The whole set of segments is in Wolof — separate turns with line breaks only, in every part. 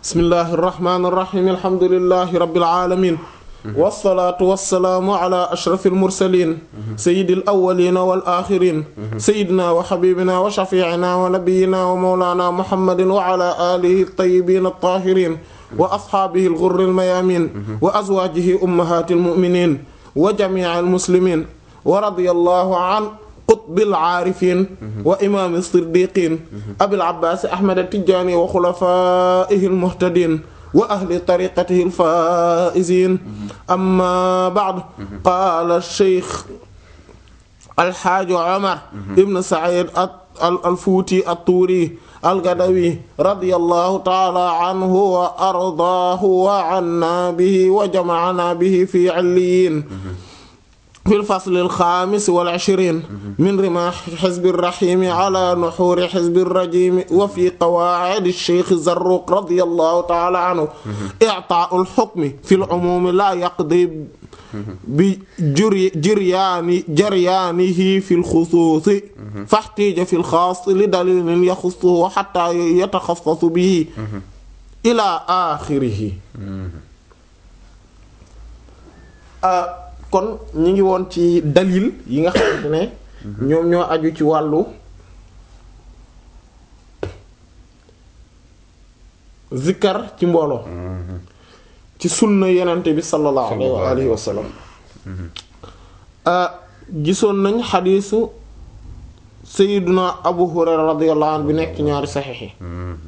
bismillahi irrahmani irrahim alhamdulilahi rabbil alamin wasalaatu wasalaamu ala ashraf almursalin sayidi alawalina wal axirin sayidina wa xabibina wa shafiicina wa nabiyina wa mawlana muhammadin wa ala alihi altayibin altahirin wa asxaabihi algurri almayamin wa azwaajihi ummahati almuminin wa jamici almuslimin wa radiyallahu an qutbil aarifin wa imaami siddiqin abil abbaasi ahmad atijjaani wa xulafaa'ihi almuhtadiin wa ahli tariqatihi alfaa'iziin amma ba'd qaala sheykh alxaaji Omar ibn Saïd alfuuti attuuri algadawi radiyallahu ta'aala anhu wa ardaahu wa annaa bihi wa jama'anaa bihi fi 'illiyyiin fi lfasli alxaamis wal ishriin min rimaahi xizbi raxiimi ala nuxuuri xizbi rajiimi wa fi qawaacidi sheykh Zarruq radiyallahu ta'ala anhu i'taa'u lxukmi fi lcumuumi laa yaqdi bi jiryaani jaryaanihi fi lxusuusi faxtiija fi lxaas li daliilin yaxussuhu xattaa yataxassasu bihi ilaa aaxirihi kon ñi ngi woon ci dalil yi nga xamante ne ñoom ñoo aju ci wàllu zikkar ci mbooloo ci sunna yenente bi sallallahu alayhi wa sallam gisoon nañ xadiisu sayiduna abu hurayra radiyallahu anhu bi nekk ci ñaari saxiix yi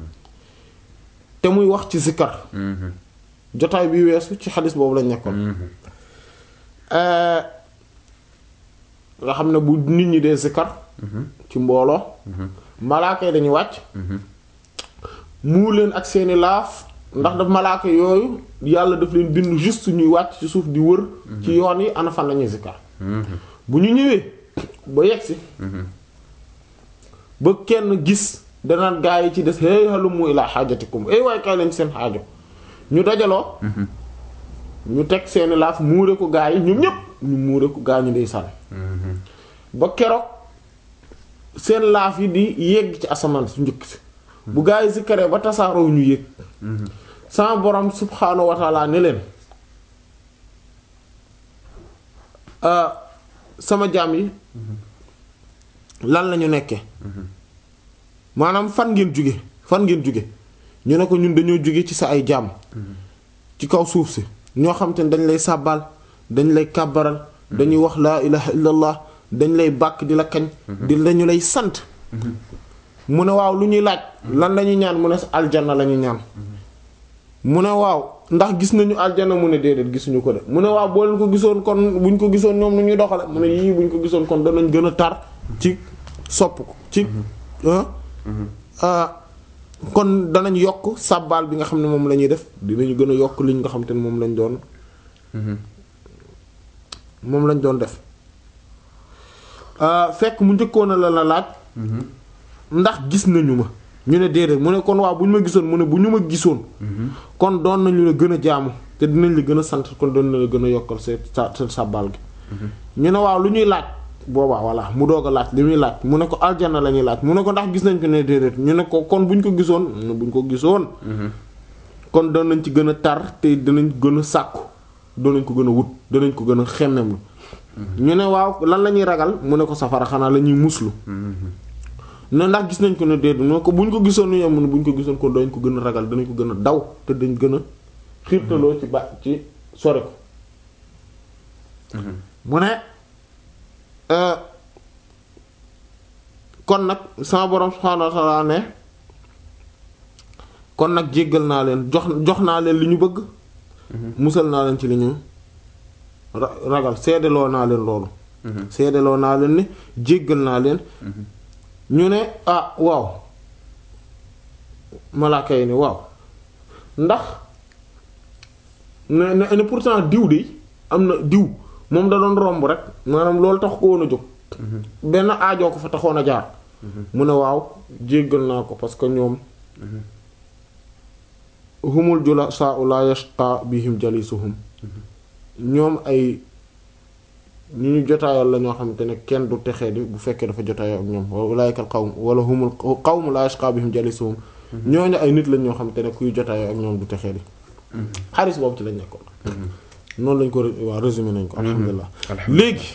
te muy wax ci zikkar jotaay bi weesu ci xadiis boobu lañ nekkoon nga xam ne bu nit ñi dee zikkar ci mbooloo malaaka yi dañuy wàcc muu leen ak seeni laaf ndax daf malaaka yooyu yàlla daf leen bind juste ñuy wàcc ci suuf di wër ci yoon yi ana fan lañuy zikkar bu ñu ñëwee ba yegsi ba kenn gis danaan gaa yi ci des hey halumu ilaa xaajatikum ay waaye kay leen seen xaajo ñu dajaloo ñu teg seeni laaf muure ko gaa yi ñoom ñépp ñu muure ko gaa ñu dey sànn ba keroog seen laaf yi di yegg ci asamaan su njëkk si bu gaa yi si kere ba tasaaroo ñu yëg sama borom subhaanahu wa taala ne leen sama jaam yi lan lañu nekke maanaam fan ngeen jóge fan ngeen jóge ñu ne ko ñun dañoo jóge ci sa ay jaam ci kaw suuf si ñoo xam te ne dañ lay sàbbaal dañ lay kàbbaral dañuy wax laa ilaha illallah dañ lay bàkk di la kañ di lañu lay sant mu ne waaw lu ñuy laaj lan lañuy ñaan mu ne aljanna lañuy ñaan mu ne waaw ndax gis nañu aljanna mu ne déedéet gisuñu ko de mu ne waaw boo leen ko gisoon kon buñ ko gisoon ñoom nu ñuy doxale mu ne yii buñ ko gisoon kon danañ gën a tar ci sopp ko ci kon danañ yokk sàbbaal bi nga xam ne moom la ñuy def dinañu gën a yokk liñ nga xam te ne moom lañ doon moom lañ doon def fekk mu njëkkoon a la la laaj ndax gis nañu ma ñu ne déedéet mu ne kon waaw bu ñu ma gisoon mu ne bu ñu ma gisoon kon doon nañu la gën a jaamu te dinañ la gën a sant kon doon na la gën a yokkal seen seen sàbbaal gi ñu ne waaw lu ñuy laaj boobaa voilà mu doog a laaj li muy laaj mu ne ko aljanna la ñuy laaj mu ne ko ndax gis nañ ko ne déedéet ñu ne ko kon bu ñu ko gisoon bu ñu ko gisoon kon doon nañ ci gën a tar te danañ gën a sàkku doon nañ ko gën a wut danañ ko gën a xemmem ñu ne waaw lan la ñuy ragal mu ne ko safara xanaa la ñuy muslu ne ndax gis nañ ko ne déedéet mu ne ko bu ñu ko gisoon ñu mu ne bu ñu ko gisoon kon dañ ko gën a ragal danañ ko gën a daw te dañ gën a xiirtaloo ci ba ci sore ko mu ne kon nag sama borom subhaanahu wa ta'ala ne kon nag jéggal naa leen jox jox naa leen li ñu bëgg musal naa leen ci li ñu ragal seedeloo naa leen loolu seedeloo naa leen ne jéggal naa leen ñu ne ah waaw malaaka yi ne waaw ndax ne ne ne pourtant diw de am na diw moom da doon romb rek maanaam loolu tax ko woon a jóg benn aajoo ko fa taxoon a jaar mu ne waaw jéggal naa ko parce que ñoom humul jula saa u la yashqa bihim jalisuhum ñoom ay ñu ñu jotaayal la ñoo xamante ne kenn du texee di bu fekkee dafa jotaayoo ak ñoom ulaa'ikal qawm wala humul qawmu la yashqa bihim jalisuhum ñooñu ay nit lañ ñoo xam te ne kuy jotaayoo ak ñoom du texee di xadis boobu ci lañ nekkoon noonu lañ ko ré- waaw résumé nañ ko alhamdulilah
alhamdulilah.
léegi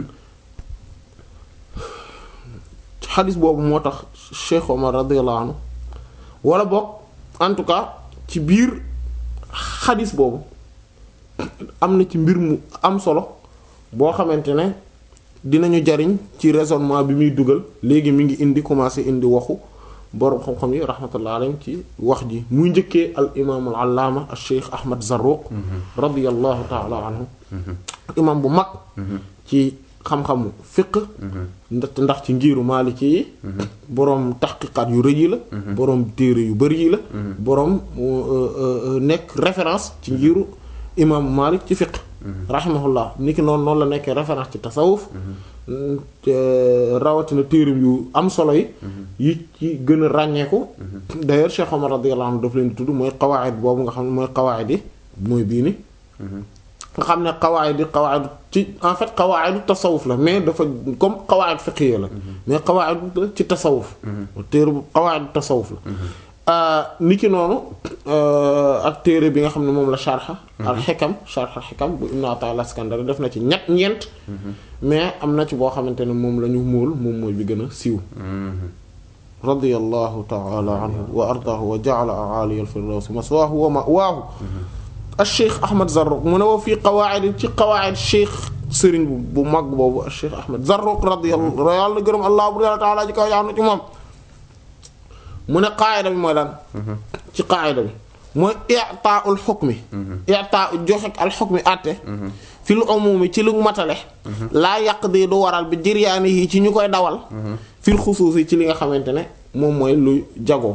xadis boobu moo tax Cheikh Omar radiyallahu anhu wala boog en tout cas ci biir xadis boobu am na ci mbir mu am solo boo xamante ne dinañu jariñ ci raisonnement bi muy dugal léegi mi ngi indi commencé indi waxu borom xam-xam yi rahmatullah alayhim ci wax ji muy njëkkee al imaam al allaama al cheikh Ahmad Zarruq radiyallahu taala anhu imaam bu mag ci xam-xamu fiq ndax ndax ci ngiiru maaliki yi boroom taxqiqaat yu rëy yi la boroom téere yu bari yi la boroom nekk référence ci ngiiru imaamu Maalik ci fiq rahimahullah niki noonu noonu la nekkee référence ci tasawuf rawatina téeram yu am solo yi yi ci gën a ràññeeku d'ailleurs Cheikh Omar radiyallahu anhu daf leen di tudd mooy qawaid boobu nga xam ne mooy qawaid yi mooy bii ni nga xam ne qawaid yi qawaid ci en fait qawaidu tasawuf la mais dafa comme qawaid fiqhiyya la mais qawaid ci tasawuf téere bu qawaidu tasawuf la ni ki noonu ak téere bi nga xam ne moom la sharxa al xikam sharxa xikam bu ibn Ata al-Iskandari def na ci ñett ñeent mais am na ci boo xamante ne moom la ñu móol moom mooy bi gën a siiw radiyallahu ta'ala anhu wa ardaahu wa ja'ala a'ali al-firdaws maswaahu wa ma'waahu al-Cheikh Ahmad Zarruq mu ne wa fii qawaa'id ci qawaa'id Cheikh sëriñ bu bu mag boobu al-Cheikh Ahmad Zarruq radiyallahu yàlla gërëm Allah bu ta'ala ji kaw yaanu ci moom mu ne qaayida bi mooy lan ci qaayida bi mooy i'taa'ul hukmi i'taa'u joxe al hukmi àtte fil umumi ci lu matale laa yaqdi du waral bi jiryaani yi ci ñu koy dawal fil xusuusi ci li nga xamante ne moom mooy lu jagoo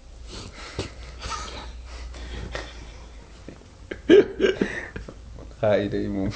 xaayida yi moom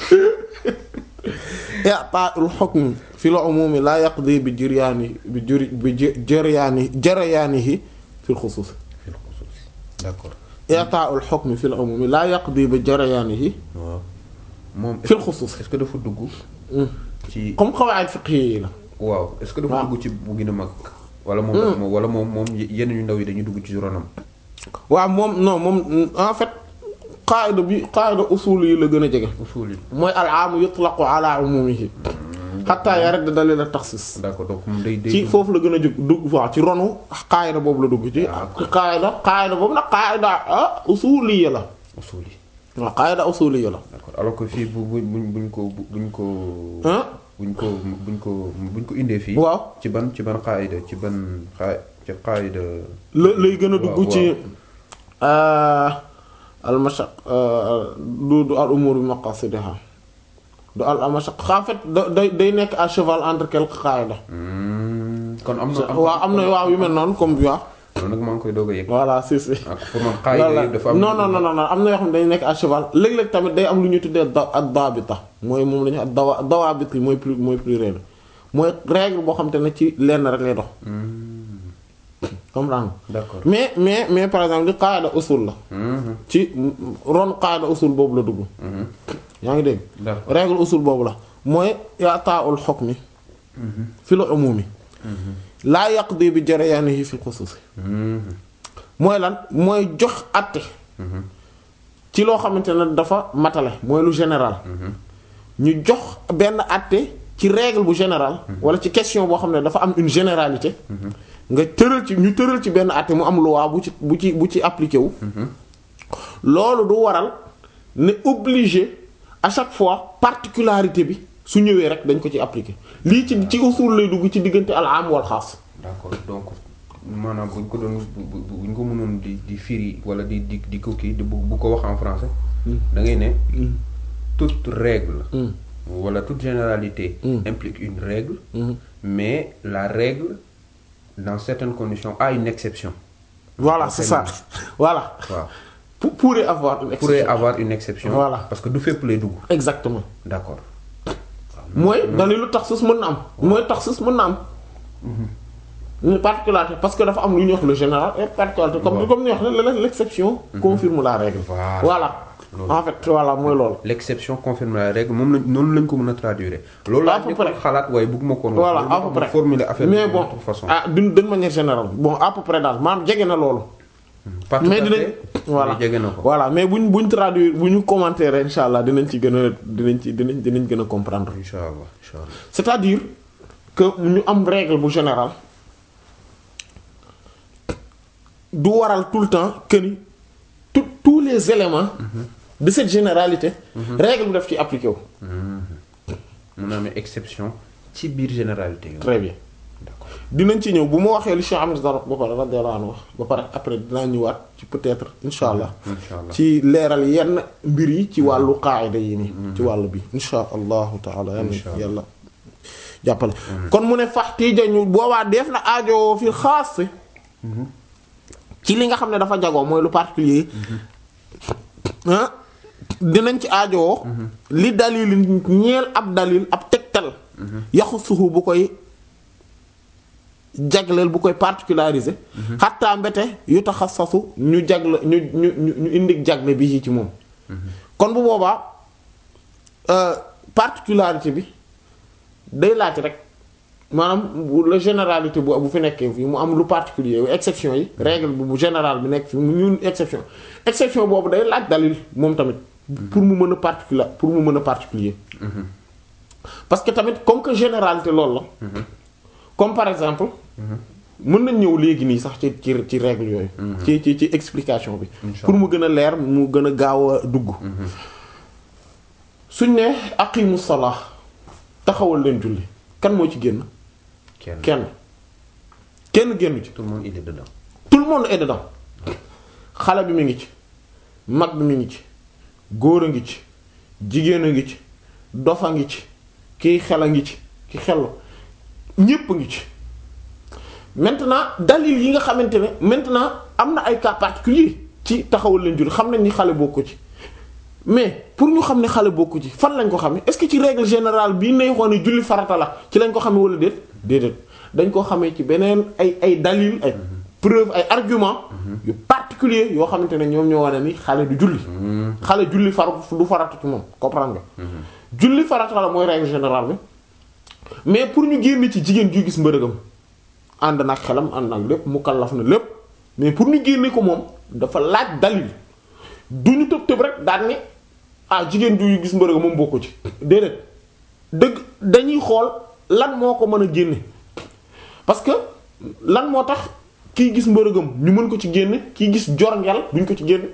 i'taa'ul hukmi fil umumi laa yaqdi bi jiryaani bi juri bi jiryaani jarayaanihi fil xusuusi
fil xusuus d'accord
i'taa'ul hukmi fil umumi laa yaqdi bi jarayaanihi
waaw moom
fil xusuus
est-ce que dafa dugg ci
comme qawaa'id fiqhiyya la
waaw est-ce que dafa
waaw.
dugg ci bu gën a mag wala moom dafa wala moom moom yenn yu ndaw yi dañuy dugg ci ronam
waaw moom non moom en fait qaayida bi qaayida usul yi la gën a jege
usul yi
mooy al aamu yutlaqu ala umumihi xatta yarid dalil al taxsis
d'accord donc moom day day
ci foofu la gën a jóg dugg waaw ci ronu qaayida boobu la dugg ci qaayida qaayida boobu nag qaayida ah usuliya la
usul yi
waaw qaayida usuliya la
d'accord alors que fii bu bu buñ buñ ko buñ ko
ah
buñ ko buñ ko buñ ko indee fii
waaw
ci ban ci ban qaayida ci ban xaay ci qaayida
la lay gën a
waaw,
dugg ci al mashaq du du al umur bi maqasidiha du al mashaq en fait da day day nekk à cheval entre quelques qaayida
Hmm, kon am na
waaw am na waaw yu mel noonu comme bi waaw
loolu nag maa ngi koy doog a yëg
voilà si si
ak pour man qaayida yëpp dafa am
non non non non am na yoo xam ne dañu nekk à cheval léeg-léeg tamit day am lu ñuy tuddee da ak daabita mooy moom la ñu ak dawa dawaabit yi mooy plus mooy pluriel mooy règle boo xam te ne ci lenn rek lay dox comprendre nga
d'accord
mais mais mais par exemple li qaada usul la
Mhm,
ci ron qaada usul boobu la dugg
mhm.
yaa ngi dégg
d'accord
règle usul boobu la mooy i'taa'ul hukmi fil umumi laa yaqdi bi jarayaanihi fil xusuusi
Mhm,
mooy lan mooy jox àtte ci loo xamante ne dafa matale mooy lu général ñu jox benn àtte ci règle bu général wala ci question boo xam ne dafa am une généralité nga tëral ci ñu tëral ci benn àtte mu am loi bu ci bu ci bu ci appliqué wu loolu du waral ne obligé à chaque fois particularité bi su ñëwee rek dañ ko ci appliqué lii ci ci usul lay dugg ci diggante al am wal xaas
d'accord donc maanaam buñ ko doon bu bu buñ ko mënoon di di firi wala di di di ko kii di bu bu ko wax en français da ngay ne toute règle wala toute généralité implique une règle mais la règle dans certaines conditions a une exception
voilà c'est ça voilà
waaw
pour pourrait avoir une
pourrait
exception
avoir une exception
Voilà.
parce que du fépp lay dugg
exactement
d'accord
mooy dalilu taxsis mën na am mooy taxsis mën na am une particularité parce que dafa am lu ñuy wax le général et particularité comme
Waaw.
comme ni wax ne l'exception confirme la règle
Voilà.
voilà
loolu.
en fait voilà mooy loolu
l'exception confirme la règle moom lañ noonu lañ ko mën a traduire loolu
À
laa
peu
njëkkoon
près.
xalaat waaye bëgguma ko woon wax.
voilà
loolu
à
moo
peu
tax ma
près
formuler affaire
mais
bi
bon
de toute façon
ah d'une d'une manière générale bon à peu près daal maanaam jege na loolu
pas tout
mais
à
dinañ
fait,
voilà
mais jege na ko
voilà mais buñ buñ traduire bu ñu commentaire insha allah dinañ ci gën a dinañ ci dinañ dinañ gën a comprendre
incha allah incha allah
c'est-à-dire que ñu am règle bu générale du waral tout le temps que ni tout tous les éléments de cette généralité règle bi daf ci appliqué wu
mun naa amee exception ci biir généralité yooyu.
très bien
d'accord
dinañ ci ñëw bu ma waxee li Cheikh Ahmed Dara ba pare radiyallahu anhu wax ba pare après dinaa ñëwaat ci peut-être insha allah
incha allah
ci leeral yenn mbir yi ci wàllu qaayida yi nii ci wàllu bi insha allahu taala yàlla
Insha Allah.
yàlla jàppale kon mu ne faxtiija ñu boobaa def na aajo fi xaas ci li nga xam ne dafa jagoo mooy lu particulier ah dinañ ci aajowoo li dalil ñeel ab dalil ab tegtal yaxu suxu bu koy jagleel bu koy particulariser xattaa mbete yu taxassasu ñu jagle ñu ñu ñu ñu indi jagle bi ci moom kon bu boobaa euh, particularité bi day laaj rek maanaam bu la généralité bu bu fi nekkee fii mu am lu particulier yu exception yi règle bu bu général bi nekk fi mu ñun exception exception boobu day laaj dalil moom tamit pour mu mën a particulier pour mu mën a particulier parce que tamit comme que généralité loolu la comme par exemple mën nañ ñëw léegi nii sax ci ci ci règle yooyu ci ci ci explication bi
Inch'Allah.
pour mu gën a leer mu gën a gaaw a dugg suñ ne aqimu salaa taxawal leen julli kan moo ci génn
kenn
kenn kenn génn ci
tout le monde il est dedans.
tout le monde est dedans xale bi mi ngi ci mag bi mi ngi ci góor a ngi ci jigéen a ngi ci dof a ngi ci kiy xel a ngi ci ki xellu ñépp a ngi ci maintenant dalil yi nga xamante ne maintenant am na ay cas particuliers ci taxawal leen julli xam nañ ni xale bokku ci mais pour ñu xam ne xale bokku ci fan lañ ko xamee est-ce que ci règle générale bii nay xool ne julli farata la ci lañ ko xamee wala déet déedéet dañ ko xamee ci beneen ay ay dalil ay preuve ay argument yu particulier yoo xamante ne ñoom ñoo wane ni xale du julli xale julli far du farata ci moom comprendre nga julli farata la mooy règle générale bi mais pour ñu génn ci jigéen ju gis mbërëgam ànd nag xelam ànd nag lépp mu kallaf na lépp mais pour ñu génne ko moom dafa laaj dalil du ñu tëb tëb rek daan ni ah jigéen ju gis mbërëgam moom bokku ci déedéet dëgg dañuy xool lan moo ko mën a génne parce que lan moo tax kiy gis mbërëgam ñu mën ko ci génne kiy gis jorngel duñ ko ci génne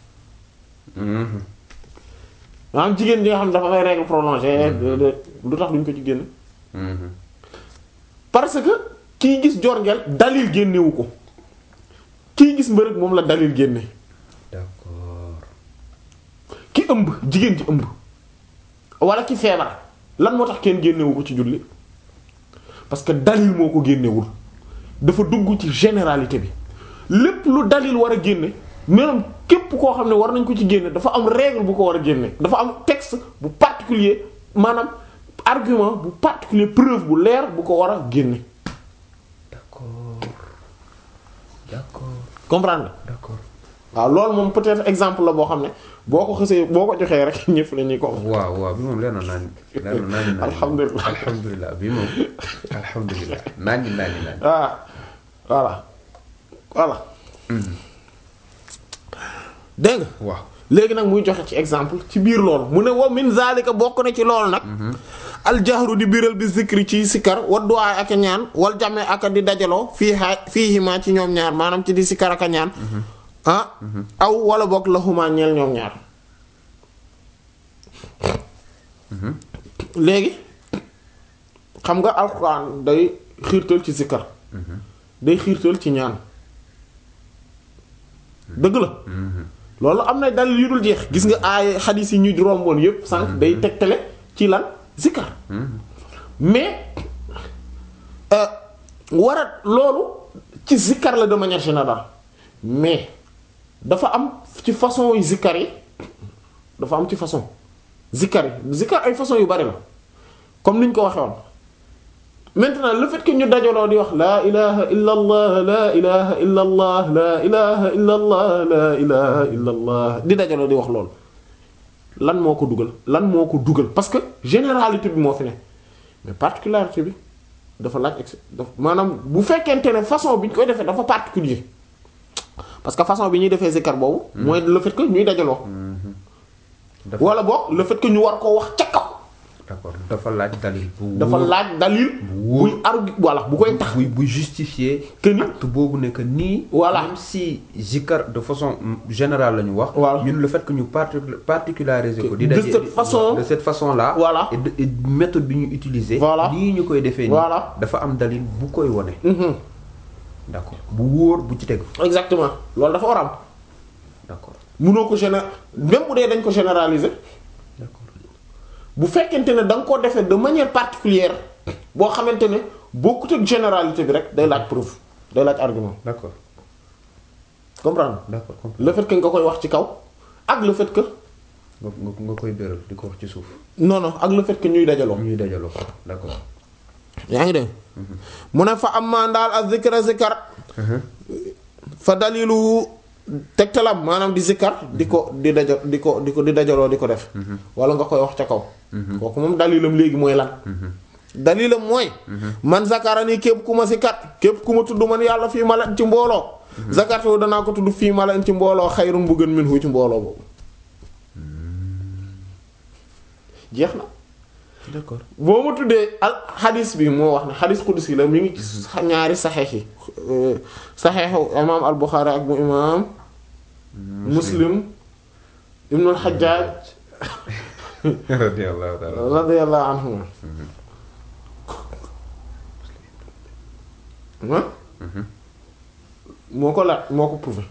maanaam jigéen ji nga xam ne dafa may règle prolongée lu tax duñ ko ci génne parce que kiy gis jorngel dalil génnewu ko kiy gis mbërëg moom la dalil génne
d'accord
ki ëmb jigéen ci ëmb wala ki feebar lan moo tax kenn génnewu ko ci julli parce que dalil moo ko génnewul dafa dugg ci généralité bi lépp lu dalil war a génne même képp koo xam ne war nañ ko ci génne dafa am règle bu ko war a génne dafa am texte bu particulier maanaam argument bu particulier preuve bu leer bu ko war a génne
d'accord d'accord
comprendre nga
d'accord
waaw loolu moom peut-être exemple la boo xam ne boo ko xësee boo ko joxee rek ñëpp la ñuy ko
waaw waaw bi moom leer na naan leer na naan naan
Alhamdulillah.
alhamdulilah bi moom alhamdulilah naan naan naan
ah voilà voilà dégg nga
waaw
léegi nag muy joxe ci exemple ci biir loolu mu ne wa min zalika bokk na ci loolu nag aljahru di biral bi zikri ci sikkar wa du'a ak a ñaan wal jame ak a di dajaloo fii xaa fii himaa ci ñoom ñaar maanaam ci di sikkar ak a ñaan ah aw wala bokk la xumaa ñeel ñoom ñaar léegi xam nga alxuraan day xiirtal ci sikkar day xiirtal ci ñaan dëgg la loolu am na dalil yu dul jeex gis nga ay xadiis yi ñu romboon yépp sànq day tegtale ci lan zikkar mais euh, war a loolu ci zikkar la de manière générale mais dafa am ci façon yu zikkar yi dafa am ci façon zikkar yi zikkar ay façon yu bari la comme ni ñu ko waxee woon maintenant le fait que ñu dajaloo di wax laa ilaha illa allah laa ilaha illa allah laa ilaha illa allah laa ilaha illa allah di dajaloo di wax loolu lan moo ko dugal lan moo ko dugal parce que généralité bi moo fi ne mais particularité bi dafa laaj ex dafa maanaam bu fekkente ne façon bi ñu koy defee dafa particulier parce que façon bi ñuy defee zikar boobu. mooy le fait que ñuy dajaloo.
dafa
wala boog le fait que ñu war koo wax ca kaw.
d'accord dafa laaj dalil. bu
dafa
wóor.
laaj dalil.
wóor.
buy argu voilà bu koy tax.
buy buy justifier.
Que ni-
acte boobu ne que nii.
Voilà.
même si zikar de façon mm, générale la ñu wax.
Voilà.
ñun le fait que ñu partic- particulariser ko. di
De
daje-
cette façon-
de cette façon là.
Voilà.
et de- et méthode bi ñu utiliser.
Voilà.
nii ñu koy defee nii.
Voilà.
dafa am dalil bu koy wone.
Mhm.
d'accord bu wóor bu ci tegu.
exactement loolu dafa war a am.
d'accord
munoo ko géné même bu dee dañ ko généraliser
d'accord
bu fekkente ne da nga ko defee de manière particulière boo xamante ne bokkut ak généralité bi rek day laaj preuve day laaj argument
d'accord
comprendre
d'accord comprends.
le fait que nga koy wax ci kaw ak le fait que
nga nga nga koy béral di ko wax ci suuf.
non non ak le fait que ñuy dajaloo.
ñuy dajaloo d'accord.
yaa ngi dégg mu ne fa amma ndaal ak zikra zikar fa dalilu tegtalam maanaam di zikar di ko di daja di ko di ko di dajaloo di ko def wala nga koy wax ca kaw kooku moom dalilam léegi mooy lan dalilam mooy man zakara nii képp ku ma si kat képp ku ma tudd man yàlla fii mala ci mbooloo zakartu danaa ko tudd fii mala ci mbooloo xayrun bu gën min hu ci mbooloo boobu jeex na
d'accord
boo ma tuddee al xadis bi moo wax ne xadis qudsi la mi ngi ci sa- ñaari saxeex yi saxeexu imaam al buxaari ak bu imaam muslim ibnul xajjaaj
radiyallahu ta'ala.
radiyallahu anhuma ah moo ko laaj moo ko prouvé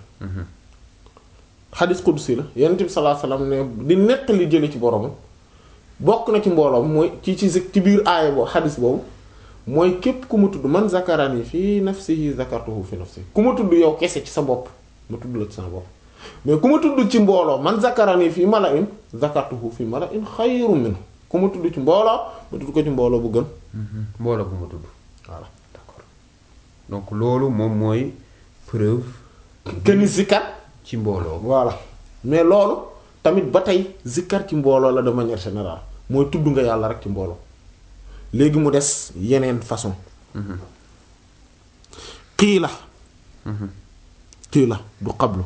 xadis qudsi la yonent bi sallallahu alayhi wasallam ne di nettali jële ci boromam bokk na ci mbooloom mooy ci ci ci biir aaya boobu xadis boobu mooy képp ku ma tudd man zakarani fii nafsihi zakartuhu fi nafsi ku ma tudd yow kese ci sa bopp ma tudd la ci sama bopp mais ku ma tudd ci mbooloo man zakarani fii mala'in zakartuhu fi mala'in xayrun minhu ku ma tudd ci mbooloo ma tudd ko ci mbooloo bu gën
mbooloo bu ma tudd.
voilà
d'accord donc loolu moom mooy preuve
këni zikar
ci mbooloo.
voilà mais loolu tamit ba tey zikar ci mbooloo la de manière générale mooy tudd nga yàlla rek ci mbooloo léegi mu des yeneen façon xii la xii la du xablu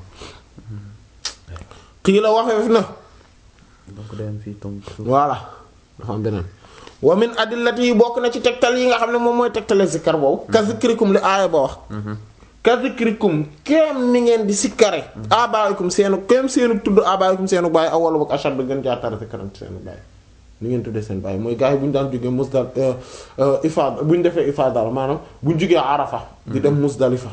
xii la waxeef na
donc day am fii tomb suuf.
voilà dafa am beneen wa min adillati yi bokk na ci tegtal yi nga xam ne moom mooy tegtale zikkar boobu ka zikrikum li aaya ba wax ka zikrikum kéem ni ngeen di sikkare abaayikum seenu kéem seenu tudd abaayikum seenu bàyyi aw wala boog ashad gën jaatara zikkaram ci seenu bàyyi ni ngeen tuddee seen bàyyi mooy gars yi bu ñu daan jógee musdal ifaada bu ñu defee ifaada la maanaam bu ñu jógee arafa di dem musdalifa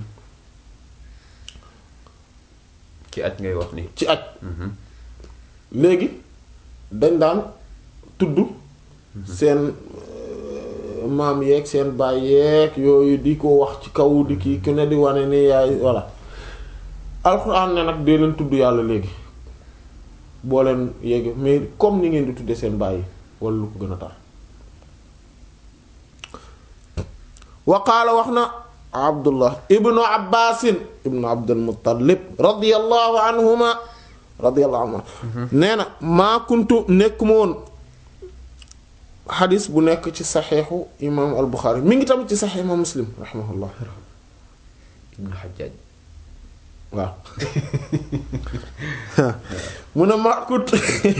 ci aj ngay wax nii.
ci aj léegi dañ daan tudd seen euh, maam yeeg seen baay yeeg yooyu di ko wax ci kaw di kii ku ne di wane ni yaay voilà alxuraan ne nag dee leen tudd yàlla léegi boo leen yéegi mais comme ni ngeen di tuddee seen baay yi wala lu ko gën a tar wa qaala wax na abdullah ibnu abbasin ibnu abdul muttalib radiyallahu anhuma radiyallahu anhuma nee na maa kuntu nekkuma woon xadis bu nekk ci saxeexu imam al buxaari mi ngi tamit ci saxeex imam muslim rahimahullah
Ibn Hajjaj.
waaw mu ne maa kuntu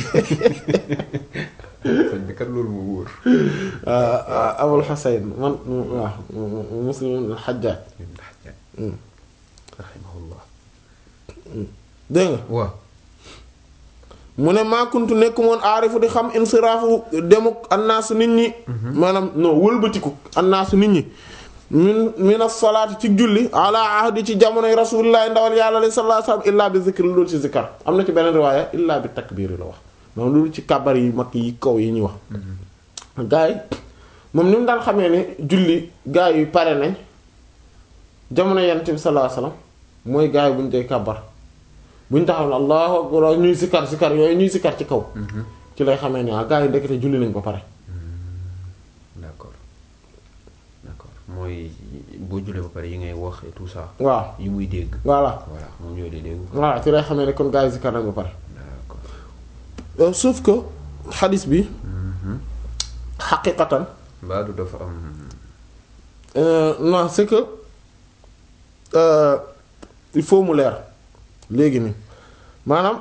sëñ bi kat loolu moo wóor.
abul xasayn man waaw muslim ibn al xajjaaj
Ibn Hajjaj. rahimahullah.
dégg nga
waaw.
mu ne maakuntu nekk moon aarifu di xam insiraafu demuk annaasu nit ñi maanaam non wëlbatiku annaasu nit ñi min min as-salaati ci julli ala ahdi ci jamonoy rasulillahi ndawal yàlla li sallallahu alayhi wasallam illaa bi zikr loolu ci zikkar am na ci beneen riwaaya illaa bi takbiir la wax moom loolu ci kàbbar yi mag yi kaw yi ñuy wax gaa yi moom ni mu daan xamee ne julli gaa yi pare nañ jamono yonent bi sallallahu alayhi wasallam mooy gaa yi bu ñu dee kàbbar bu ñu taxaw ne allahu akbar ñuy sikkar sikkar yooyu ñuy sikkar ci kaw ci lay xamee ne ah gaa yi ndekete julli nañ ba pare
d'accord d'accord mooy boo julee ba pare yi ngay wax et tout ça.
waaw
yi muy dégg.
voilà
voilà moom ñoo di dégg.
voilà ci lay xamee ne kon gaa yi sikkar nañ ba pare
d'accord
Euh, sauf que xadis bi xaqiqatan
mbaa du dafa am
euh, non c'est que euh, il faut mu leer léegi nii maanaam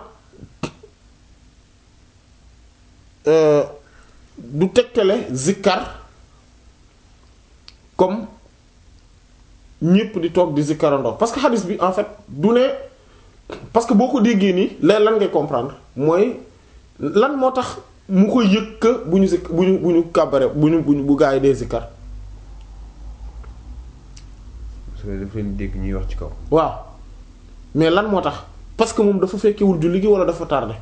euh, du tegtale zikkar comme ñépp di toog di zikkarandoo parce que xadis bi en fait du ne parce que boo ko déggee nii leen lan ngay comprendre mooy lan moo tax mu koy yëg que bu ñu zik bu ñu bu ñu kàbbare bu ñu bu ñu bu gaa yi dee zikkar
parce que daf leen dégg ñuy wax ci kaw
waaw mais lan moo tax parce que moom dafa fekkewul julli gi wala dafa tardé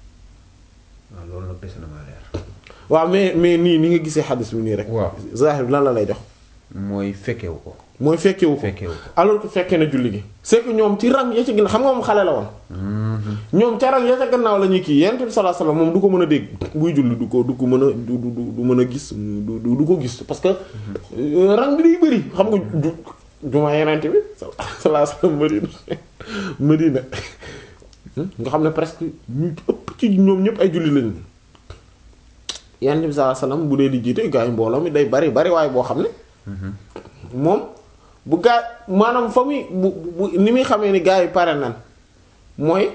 waaw loolu nag dese na maa leer
waaw mais mais nii ni nga gisee xadis bi nii rek.
waaw
zahir bi lan la lay jox
mooy fekkewu ko
mooy fekkewu ko
fekkewu ko
alors que fekkee na julli gi c'est que ñoom ci rang ya ca ginnaaw xam nga moom xale la woon ñoom ca rang ya ca gannaaw la ñuy kii yonent bi sallallahu alayhi wasallam moom du ko mën a dégg buy julli du ko du ko mën a du du du mën a gis du du du ko gis parce que euh, rang bi day bëri xam nga du jumaa yonent bi sallallahu alayhi wasallam Madina Madina nga xam ne presque ñu ëpp ci ñoom ñëpp ay julli lañu yonent bi sallallahu alayhi wasallam bu dee di jiite gaa yi mbooloo mi day bari bari waaye boo xam ne moom bu gaa maanaam fa muy bu bu ni muy xamee ni gaa yi pare nan mooy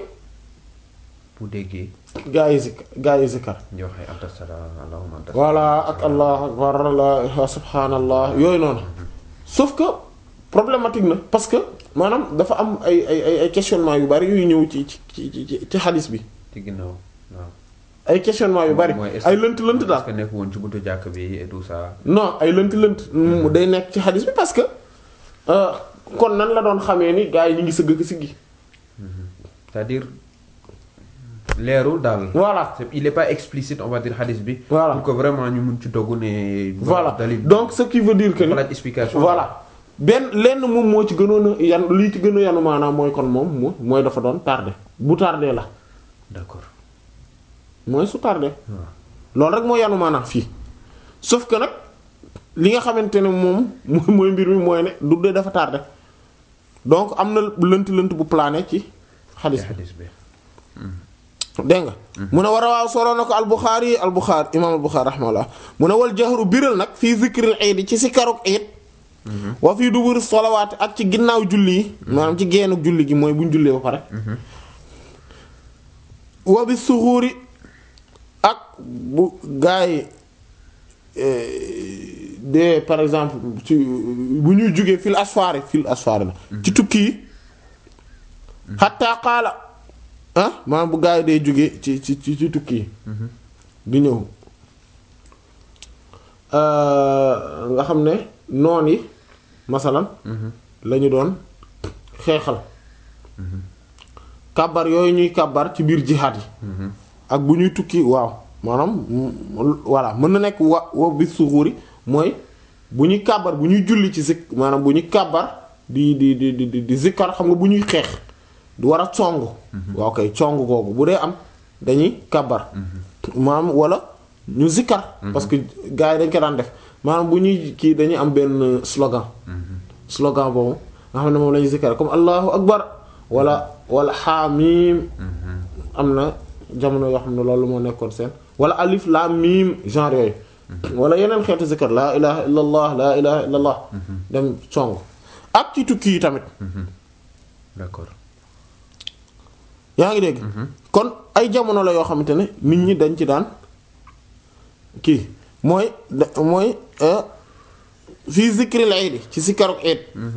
bu déggee
gaa yi zik gaa yi zikkar
ñu wax ay anta salaam allahumma anta
voilà ak allah akbar la subhanallah yooyu noonu sauf que problématique na parce que maanaam dafa am ay ay ay ay questionnement yu bari yuy ñëw ci ci ci ci ci xadis bi
ci ginnaaw waaw
ay questionnement yu bari
mooy est-ce
ay
que-
lënt lënt
est-ce
daal
que nekk woon ci buntu jàkk bi et tout ça
non ay lënt lënt mu day nekk ci xadis bi parce que euh, kon nan la doon xamee ni gaa yi ñu ngi sëgg ak siggi
c'est-à-dire leerul daal
voilà
C'est- il est pas explicite on va dire hadith bi
Voilà.
pour que vraiment ñu mun ci dogg ne
voilà
dalil
donc ce qui veut dire que ni
laaj explication
voilà benn lenn moom moo ci gënoon a yan lii ci gën a yanu maanaam mooy kon moom mo mooy dafa doon tardé bu tardé la
d'accord
mooy su tardé
waaw
loolu rek moo yanu maanaam fii sauf que nag li nga xamante ne moom mooy mooy mbir mi mooy ne du dee dafa tardé donc am na lënt lënt bu plané ci xadis
ci
bi
hadith bi
dégg nga mu ne war a waaw solo na ko albuxaari albuxaari imaam albuxaari rahmaullah mu ne wal jahru biral nag fii zikril iid ci si karuk iid wa fii duburi solawaati ak ci ginnaaw julli yi maanaam ci geenuk julli gi mooy bu ñu jullee ba pare wa bi suxuuri ak bu gaa yi de par exemple ci bu ñuy jógee fil asfaari fil asfaari la ci tukki yi xatta qaala ah maanaam bu gaa yi dee jógee ci ci ci ci tukki yi di ñëw nga xam ne noon yi masalan lañu doon xeexal kàbbar yooyu ñuy kàbbar ci biir jihaad yi ak bu ñuy tukki waaw maanaam voilà mën na nekk wa wa bi suxuuri mooy bu ñuy kàbbar bu ñuy julli ci zik maanaam bu ñuy kàbbar di di di di di zikkar xam nga bu ñuy xeex du war a cong waaw kay cong googu bu dee am dañuy kàbbar maanaam wala ñu zikkar parce que gars yi dañ ko daan def maanaam bu ñuy kii dañuy am benn slogan slogan boobu nga xam ne moom lañuy zikkar comme allahu akbar wala wala xaamim am na jamono yoo xam ne loolu moo nekkoon seen wala alif laam miim genre yooyu wala yeneen xeetu zikkar laa ilaha illa allah laa ilaha illa allah dem song ak ci tukki yi tamit
d'accord
yaa ngi dégg kon ay jamono la yoo xamante ne nit ñi dañ ci daan kii mooy mooy fii zikril iid ci sikkaruk iid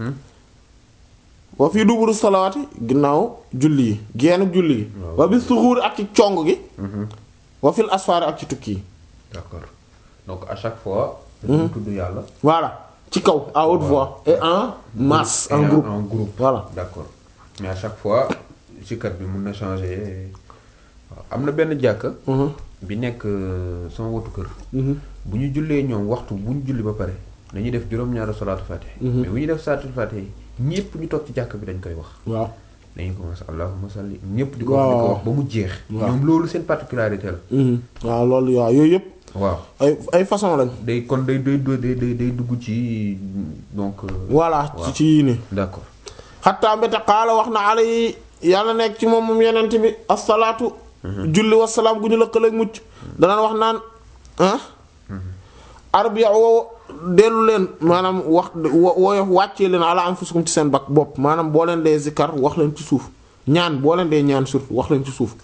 wa fii duburu salawaati ginnaaw julli yi geenuk julli yi wa bi suxuur ak ci cong gi wa fil asfaari ak ci tukki yi
d'accord donc à chaque fois dañu tudd yàlla
voilà ci kaw à haute voix et en masse en
Et
groupe
en groupe
voilà
d'accord mais à chaque fois sikar bi mun na changer waaw am na benn jàkka bi nekk euh, sama wotu kër bu ñu jullee ñoom waxtu bu ñu julli ba pare dañuy def juróom-ñaari salaatu fatih mais bu ñu def salaatu fatih ñépp ñu toog ci jàkk bi dañ koy wax
waaw
dañuy commencé allahumma salli ñépp di ko wax di ko
Waaw.
wax ba mu jeex
Waaw.
ñoom loolu seen particularité la
waaw loolu waaw yooyu yëpp
waaw
ay ay façon lañ
day kon day day day day day dugg ci donc euh,
voilà ci
waaw.
ci yii nii
d'accord
xattaa mbéte xaala wax na ala yi yàlla nekk ci moom moom yenent bi asalaatu julli wasalaam gu ñu lëkkaleeg mucc danaan wax naan ah arbiya woo dellu leen maanaam wax woyof wàccee leen ala anfusikum ci seen bak bopp maanaam boo leen dee zikkar wax leen ci suuf ñaan boo leen dee ñaan surtout wax leen ci suuf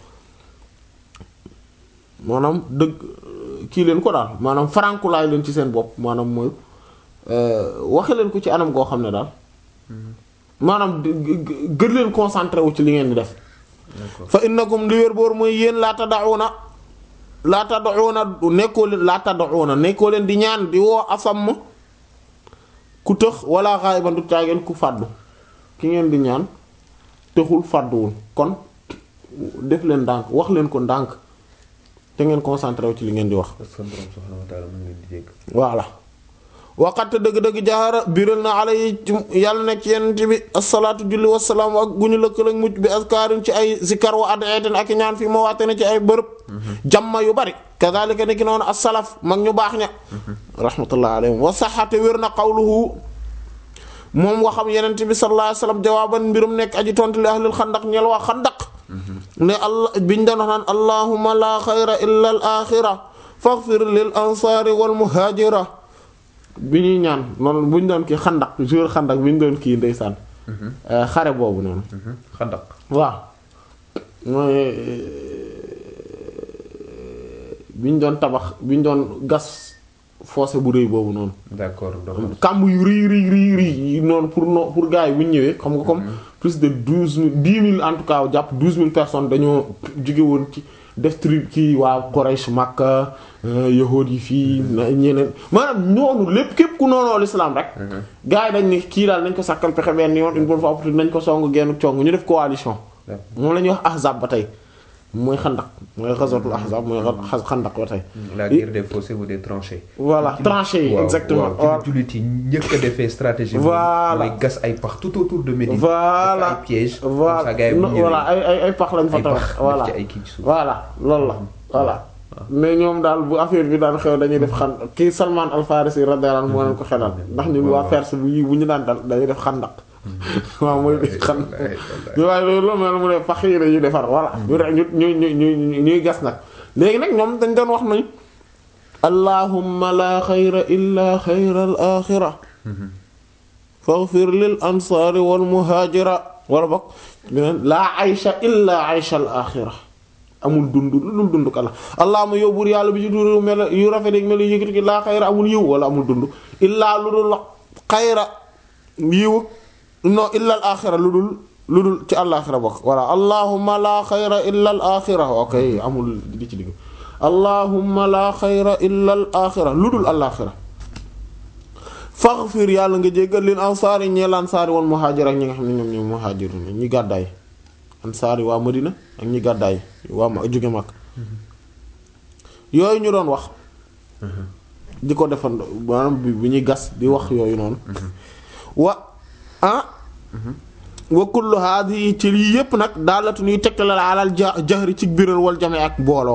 maanaam dëgg kii leen ko daal maanaam farankulaay leen ci seen bopp maanaam mooy waxe leen ko ci anam goo xam ne daal maanaam gën leen concentré wu ci li ngeen di def fa innakum li wér boor mooy yéen laa tad'una laa tad'una nekkoo leen laa tad'una nekkoo leen di ñaan di woo asam ku tëx wala ghaiban du caageen ku fàddu ki ngeen di ñaan tëxul fàdduwul kon def leen ndànk wax leen ko ndànk te ngeen concentré wu ci li ngeen di wax voilà waqat dëgg-dëgg jaxara biral na ala yi yàlla nekk ci yenent bi asalaatu julli wasalaam ak gu ñu lëkkalag mucc bi askaarin ci ay zikar wa ad'atin ak ñaan fii moo waate ne ci ay bërëb jamma yu bari kazalika ni ki noonu as-salaf mag ñu baax ña rahmatullah alayhim wa saxate wér na qawluhu moom waxam yenent bi sallallahu alayhi wasallam jawaaban mbirum nekk aji tontu li ahlil xandaq ñel waa xandaq ne allah biñ doon wax naan allahumma la xayra illa al axira faghfir lil ansari wal muhajira bi ñuy ñaan noonu bu ñu doon kii xandak jour xandak bi ñu doon kii ndeysaan xare boobu noonu
xandak
waaw mooy bi ñu doon tabax bi ñu doon gas fossé bu rëy boobu noonu
d'accord
kàmb yu rëy rëy rëy rëy noonu pour no pour gars yi bu ñu ñëwee xam nga comme plus de douze mille dix mille en tout cas jàpp douze mille personnes dañoo jóge woon ci def trip kii waa Quraysh Makka yahood yi fii ñeneen maanaam noonu lépp képp ku noonoo l'islam rek gars yi dañ ne kii daal nañ ko sàkkal pexe benn yoon une bonne fois pour nañ ko song genn cong ñu def coalition moom la ñuy wax ahzab ba tey mooy xandak mooy ghazwatul ahzab mooy xandak ba tey
la guerre des fossés ou des tranchées
voilà tranchées yi exactement
waaw jullit yi njëkk a defee stratégie
voilà
mooy gas ay pax tout autour de Médine
voilà
ay pièges
voilà voilà ay ay ay pax lañ fa tabax voilà
ay kii ci suuf
voilà loolu la voilà mais ñoom daal bu affaire bi daan xew dañuy def xan kii Salman Al Farisi radiyallahu anhu moo leen ko xelal ndax ñun waa Perse bu bu ñu daan dal dañuy def xandak waaw mooy xan waaye loolu mel mu ne pax yi dañuy defar voilà ñu ñu ñu ñu ñuy gas nag léegi nag ñoom dañ doon wax nañ allahumma la xayra illa xayra al axira faghfir lil ansaari wal muhaajira wala bokk beneen laa aysha illa aysha al axira amul dund lu dul dund kala allahumma yow buur yàlla bi ci dund mel yu rafet ak mel yu yëkkati ki laa xayra amul yiw wala amul dund illaa lu dul xayra yiw non illa al axira lu dul lu dul ci al axira bokk voilà allahumma laa xayra illa al axira ok amul di ci digg allahumma laa xayra illa al axira lu dul al axira faghfir yàlla nga jéggal leen ansaari ñeel ansaari woon muhaajir ak ñi nga xam ne ñoom ñoom muhaajir ñi gàddaay ansaari waa Madina ak ñi gàddaay waa ma jóge mag yooyu ñu doon wax di ko defandoo maanaam bi bu ñuy gas di wax yooyu noonu wa ah wa kullu haadihi ci lii yépp nag daalatu ñuy tegtale la alal jahri ci biral wal jame ak mbooloo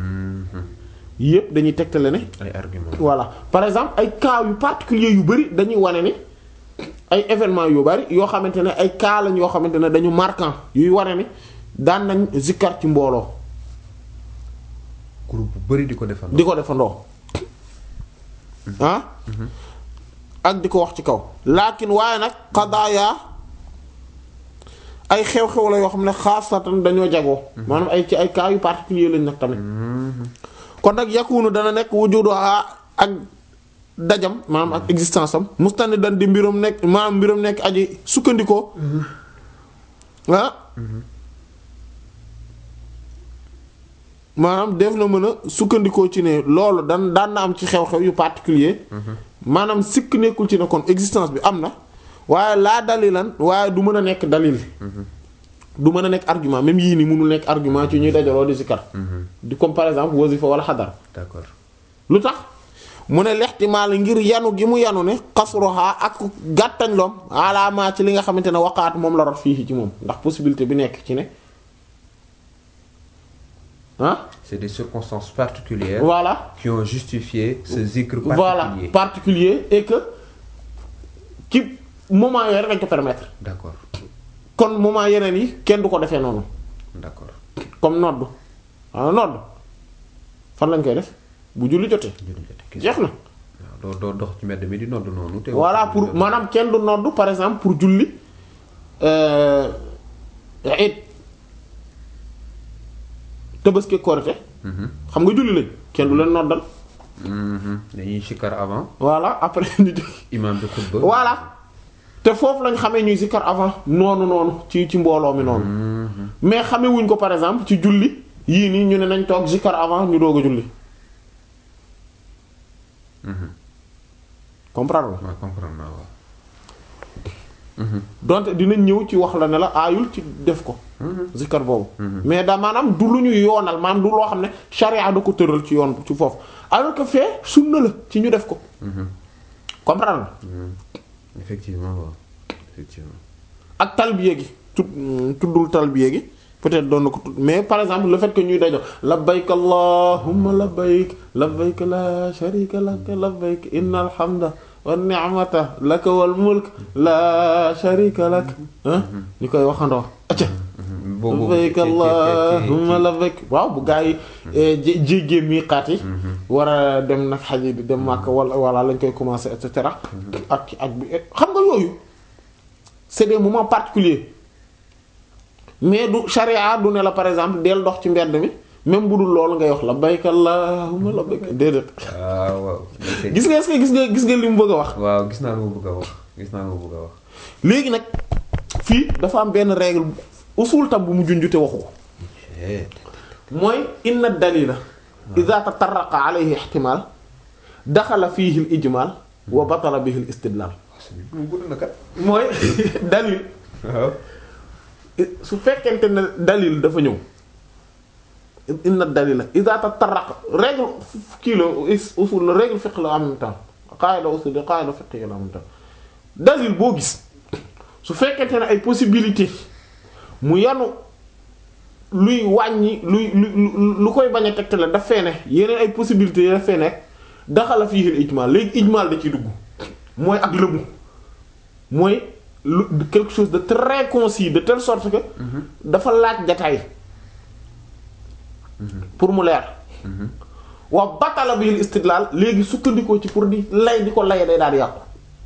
yépp dañuy tegtale ne
ay argument
voilà par exemple ay cas yu particulier yu bari dañuy wane ni ay événements yu bari yoo xamante ne ay cas lañ yoo xamante ne dañu marquant yuy wane ni daan nañ zikkar ci mbooloo
groupe bu bari di ko defandoo
di ko defandoo ah ak di ko wax ci kaw laakin waaye nag qadaaya ay xew-xew la yoo xam ne xaasatan dañoo jagoo maanaam ay ci ay cas yu particulier lañ nag tamit kon nag yakunu dana nekk wujudu ak dajam maanaam ak existence am mustani dan di mbiram nekk maanaam mbiram nekk aji sukkandikoo ah maanaam def na mën a sukkandikoo ci ne loolu dan daan na am ci xew-xew yu particulier maanaam sikk nekkul ci ne kon existence bi am na waaye laa dalilan waaye du mën a nekk dalil du mën a nekk argument même yii ni mënul nekk argument ci ñuy dajaloo di zikar di comme par exemple wasifa wala xadar
d'accord
lu tax mu ne lextimaal ngir yanu gi mu yanu ne xasroha ak gàttañ loom alaamaa ci li nga xamante ne waqaat moom la rot fii ci moom ndax possibilité bi nekk ci ne ah
c'est des circonstances particulières
voilà
qui ont justifié ce zikr
voilà
particulier
particulier et que ci moment yooyu rek dañ ko permettre
d'accord
kon moment yeneen yi kenn du ko defee noonu
d'accord
comme noddu ah nodd fan lañ koy def bu julli jotee jeex na
waaw doo doo dox ci mbedd mi di nodd noonu. te
voilà pour maanaam kenn du nodd par exemple pour julli euh, it Tabaski Korité xam nga julli lañ kenn du leen noddal
dañuy sikkar avant
voilà après ñu jóg
imam bi xutba.
voilà te foofu lañ xamee ñuy zikkar avant noonu noonu ci ci mbooloo mi noonu mais xamee wuñ ko par exemple ci julli yii nii ñu ne nañ toog zikkar avant ñu doog a julli comprendre nga
waaw comprendre naa waaw.
donte dinañ ñëw ci wax la ne la aayul ci def ko zikkar boobu mais da maanaam du lu ñu yoonal maanaam du loo xam ne charia da ko tëral ci yoon ci foofu alors que fee sunna la ci ñu def ko comprendre nga
effectivement waaw effectivement.
ak talbiya gi tud tuddul talbiya gi peut-être doon na ko tudd mais par exemple le fait que ñuy dajo labbayk allahumma labbayk labbayk la sharika lak labbayk innal hamda wan ni'mata laka wal mulk la sharika lak ah ñu koy waxandoo acca
boobu
labbayk allahumma labbayk waaw bu gaa yi jé- jéggee miiqaat yi war a dem nag xaj yi di dem màkk wala wala lañ koy commencer et cetera ak ak bi xam nga yooyu c'est des moments particuliers mais du charia du ne la par exemple del dox ci mbedd mi même bu dul loolu ngay wax labbayk allahumma labbayk déedéet
waaw waaw.
gis nga est-ce que gis nga gis nga li mu bëgg a wax
waaw gis naa lu ma bëgg a wax gis naa lu ma bëgg a wax.
léegi nag fii dafa am benn règle usul tam bu mu junjute waxu ko mooy inna dalila ida tatarraqa alayhi ihtimal daxala fiihi al ijmal wa batala bihi al istidlal
mu gudd na kat.
mooy dalil
waaw.
su fekkente ne dalil dafa ñëw inna dalila ida tatarraqa règle kii la usul la règle fiqh la en même temps qaida usul la qaida fiqh la en même temps dalil boo gis su fekkente ne ay possibilité mu yanu luy wàññi luy lu lu koy bañ a tegtale daf fee ne yeneen ay possibilités yi daf fee nekk daxala fii al ijmal léegi ijmal da ciy dugg mooy ak lëbu mooy lu quelque chose de très concis de telle sorte que dafa laaj détail pour mu leer wa batala bil istidlal léegi sukkandikoo ci pour di lay di ko lay day daal di yàqu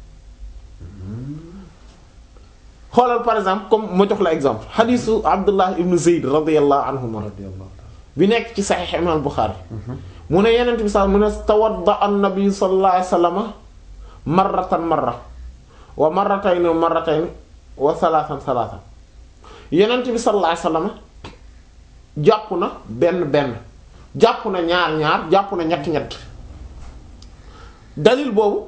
xoolal par exemple comme ma jox la exemple xadisu abdullah ibn zeyd radiallahu anhuma bi nekk ci saxiix imam Buxaari mu ne yenent bi sax mu ne tawadda an nabi sallallahu alayhi wasallam marratan marra wa marratayni wa marratayni wa salaasan salaasan yenent bi sallallahu alayhi wasallam jàpp na benn benn jàpp na ñaar ñaar jàpp na ñett ñett dalil boobu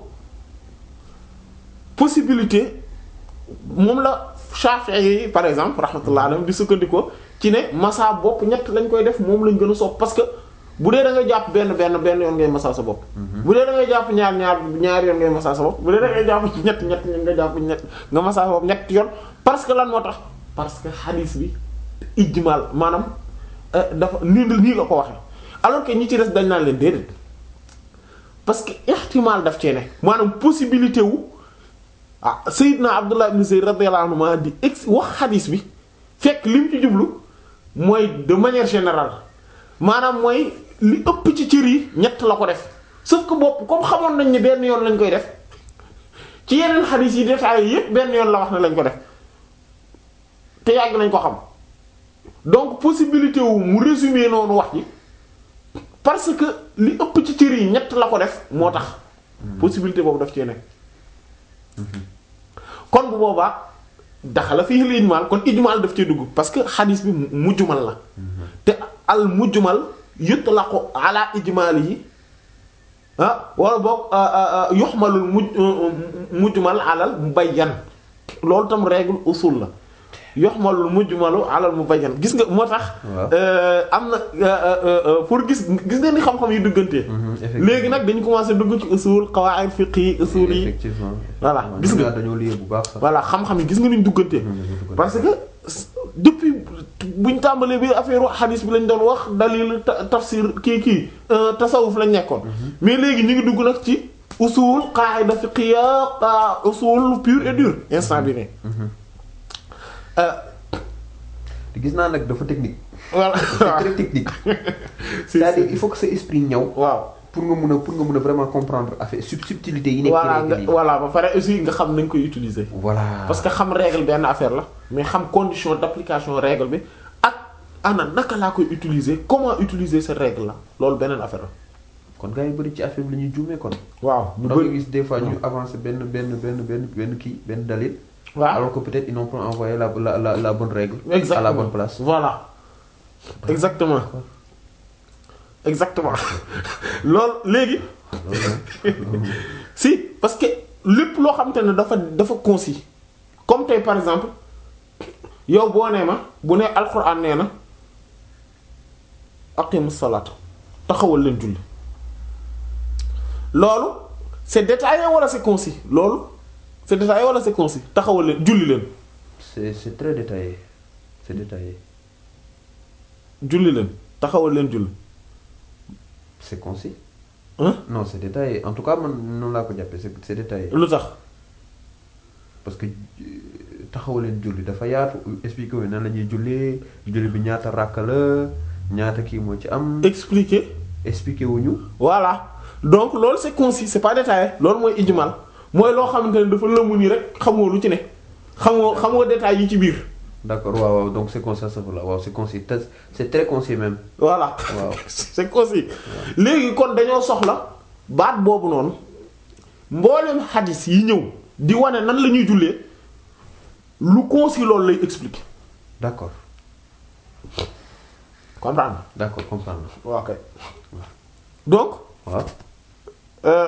possibilité moom la Shafi'i yi par exemple rahmatullah alayhi di sukkandikoo ci ne massa bopp ñett lañ koy def moom lañ gën a sopp parce que bu dee da ngay jàpp benn benn benn yoon ngay massa sa bopp. bu dee da ngay jàpp ñaar ñaar ñaar yoon ngay massa sa bopp bu dee da ngay jàpp ñett ñett nga jàpp ñett nga massa sa bopp ñett yoon parce que lan moo tax parce que hadith bi ijmal maanaam dafa nii nii la ko waxee alors que ñi ci des dañ naan leen déedéet parce que ihtimal daf cee ne maanaam possibilité wu. ah Seydina Abdullah ibn Zayd radiyallahu anhu di ex wax xadis bi fekk lim ci jublu mooy de manière générale maanaam mooy li ëpp ci cër yi ñett la ko def sauf que bopp comme xamoon nañ ni benn yoon lañ koy def ci yeneen xadis yi détaillé yépp benn yoon la wax ne lañ ko def te yàgg nañ ko xam donc possibilité wu mu résumer noonu wax ji parce que li ëpp ci cër yi ñett la ko def moo tax possibilité boobu daf cee nekk. kon bu boobaa daxala fii al ijmal kon ijmal daf cee dugg parce que xadis bi mujjumal la te al mujjumal yutlaqu ala ijmalihi ah wala boog yuxmalul muj mujjumal alal mubayyan loolu tam règle usul la yuxmalul mujjumalu alal mubayyan gis nga moo tax am na pour gis gis nga ni xam-xam yi duggantee léegi nag dañu commencé dugg ci usul qawaid fiqh yi usul yi
effectivement
voilà gis nga
dañoo lié bu baax sax.
voilà xam-xam yi gis nga ni ñu duggantee parce que depuis buñ tàmbalee bi affaire hadith bi lañ doon wax dalil tafsir kii kii tasawuf lañ nekkoon mais léegi ñu ngi dugg nag ci usul qaida fiqhiya usul pur et dur instant bi ne
te gis naa nag dafa technique.
voilà
c'est très technique
Si,
c'est-à-dire
si.
il faut que sa esprit ñëw
waaw
pour nga mun a pour nga mun a vraiment comprendre affaire sub subtilité yi nekk ci
voilà nga
règle yi
voilà ba pare aussi nga xam nañ koy utiliser
voilà
parce que xam règle benn affaire la mais xam condition d'application règle bi ak ana naka laa koy utiliser comment utiliser cette règle là loolu beneen affaire la
kon gars yi bëri ci affaire bi la ñuy juumee kon
waaw ñu
da nga
bëri
gis des fois ñu avancer benn benn benn benn benn kii benn dalil
waaw
alors que peut-être ils n'ont pas envoyé la la la la bonne règle
exactement
à la bonne place
voilà exactement exactement loolu léegi si parce que lépp loo xamante ne dafa dafa concis comme tey par exemple yow boo nee ma bu nee alxuraan nee na aqimu salaat taxawal leen julli loolu c'est détaillé wala c'est concis loolu c'est détaillé wala c'est concis taxawal leen julli leen
c'est c'est très détaillé c'est détaillé
julli leen taxawal leen julli
c'est concis
hein
non c'est détaillé en tout cas man noonu laa ko jàppee c'est c'est détaillé
lu tax
parce que euh, taxawaleen julli dafa yaatu expliqué wu nan la ñuy jullee julli bi ñaata ràkk la ñaata kii moo ci am
expliquer
expliqué wuñu
voilà donc loolu c'est concis c'est pas détaillé loolu mooy ijmal mooy loo xamante ne dafa lëmu nii rek xamoo lu ci ne xamoo xamoo détails yi ci biir
d'accord waaw waaw donc c'est concis ça la waaw c'est concis te c'est très concis même
voilà
Waaw.
c'est concis léegi kon dañoo soxla baat boobu noonu mboolem xadis yi ñëw di wane nan la ñuy jullee lu concis loolu lay expliquer
d'accord
comprendre
d'accord comprendre
waaw kay donc
waaw
euh,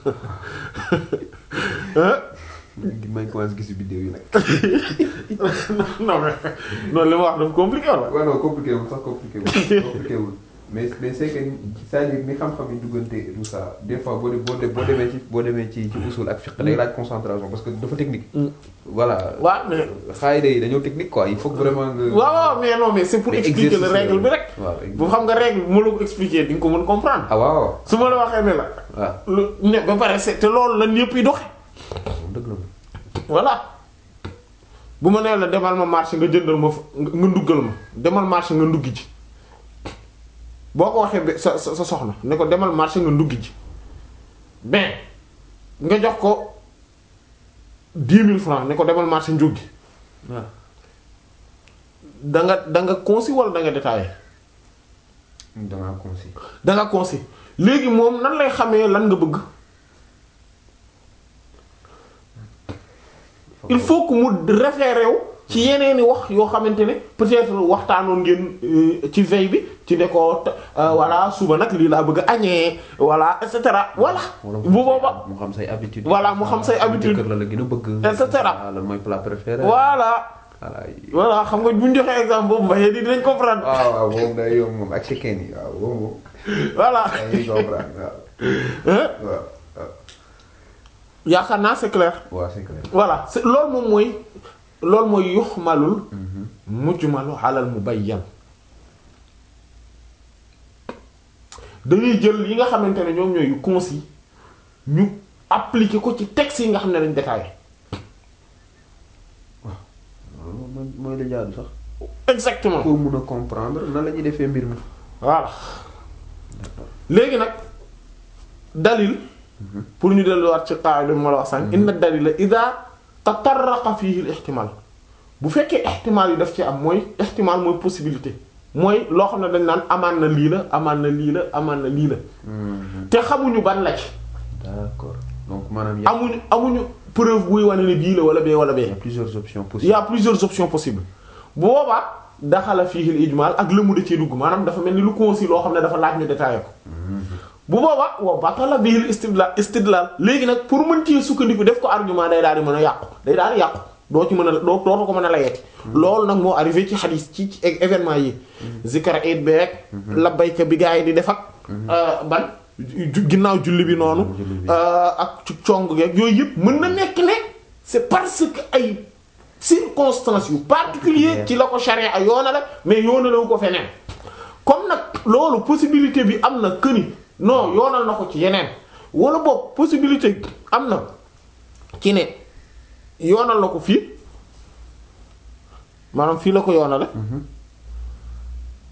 hein
may commencé gis vidéo yi nag
non mais non li ma wax dafa compliqué wala
waaw non compliqué wul sax compliqué wul compliqué wul mais mais c'est que c'est-à-dire ni xam-xam yi duggante et tout ça des fois boo de boo de boo demee ci boo demee ci ci usul ak fiqh day laaj concentration parce que dafa technique. voilà
waaw mais
xaayida yi dañoo technique quoi il faut que vraiment nga.
waaw waaw mais non mais c'est pour
Mais
expliquer la
exercice
règle bi rek
waaw
bu xam nga règle bi ma la ko expliquer di nga ko mën comprendre
ah waaw waaw
su ma la waxee ne la
waaw
lu ne ba pare c'est te loolu lan yëpp yi doxe
dëgg la
voilà bu ma nee la demal ma marché nga jëndal ma fa nga nga nduggal ma demal marché nga nduggi ji boo ko waxee ba sa sa sa soxna ne ko demal marché nga nduggi ji ben nga jox ko dix mille francs ne ko demal marché njuggi
waaw
da nga da nga concis wala da nga détaillé
dangaa concis.
da nga concis léegi moom nan lay xamee lan nga bëgg il faut que mu référé wu ci yeneeni wax yoo xamante ne peut-être waxtaanoon ngeen euh, ci veille bi ci ne ko euh, voilà suba nag lii laa bëgg a añee voilà et cetera voilà
wala
bu booba
mu xam say habitude.
Voilà, mu xam say habitude.
kër la la gën a bëgg.
Et cetera.
lan mooy plat préféré.
voilà
voilà yi-
voilà xam nga bu ñu joxee exemple boobu mbayee di dinañ comprendre
waaw waaw moom day yomb moom ak chicken yi waaw moom moom
voilà
dañuy comprendre waaw.
hein
waaw waaw.
yaakaar naa c'est clair
waaw c'est clair.
voilà c'est loolu moom mooy loolu mooy yuxmalul mujmalu alal mubayyan dañuy jël yi nga xamante ne ñoom ñooy yu concis ñu appliquer ko ci texte yi nga xam ne dañ détaillé
loolu mooy mooy la jaadu sax.
exactement
pour mun a comprendre nan la ñuy defee mbir mi.
voilà léegi nag dalil pour ñu delluwaat ci qaida bi ma la wax sànq inna dalila ida tatarraqa fihi al ihtimal bu fekkee ihtimal yi daf ci am mooy ihtimal mooy possibilité mooy loo xam ne dañ naan amaan na lii la amaan na lii la amaan na lii la te xamuñu ban la ci
d'accord donc maanaam y a,
amuñu amuñu preuve buy wane ne bii la wala bee wala
y
bee
a plusieurs options
il y
possibles.
a plusieurs options possibles bu boobaa daxala fihi al ijmal ak lëmu da cee dugg maanaam dafa mel ni lu concis loo xam ne dafa laaj ñu détaillé ko bu boobaa wa batala bihi al istidlal istidlal léegi nag pour mën ci sukkandiku def ko argument day daal di mën a yàqu day daal di yàqu doo ci mën a doo dootu ko mën a layeeti loolu nag moo arrivé ci xadiis ci ci événement yi zikra eid beeg labbayka bi gaa yi di def ak ban ju- ginnaaw julli bi noonu
Julli bi.
euh, ak ci cong geeg yooyu yëpp mën na nekk ne c'est parce que ay circonstances yu particulier ci la ko charia yoona la mais yoonalewu ko feneen comme nag loolu possibilité bi am na këni non yoonal na ko ci yeneen wala boog possibilité am na ci ne yoonal na ko fii maanaam fii la ko yoonale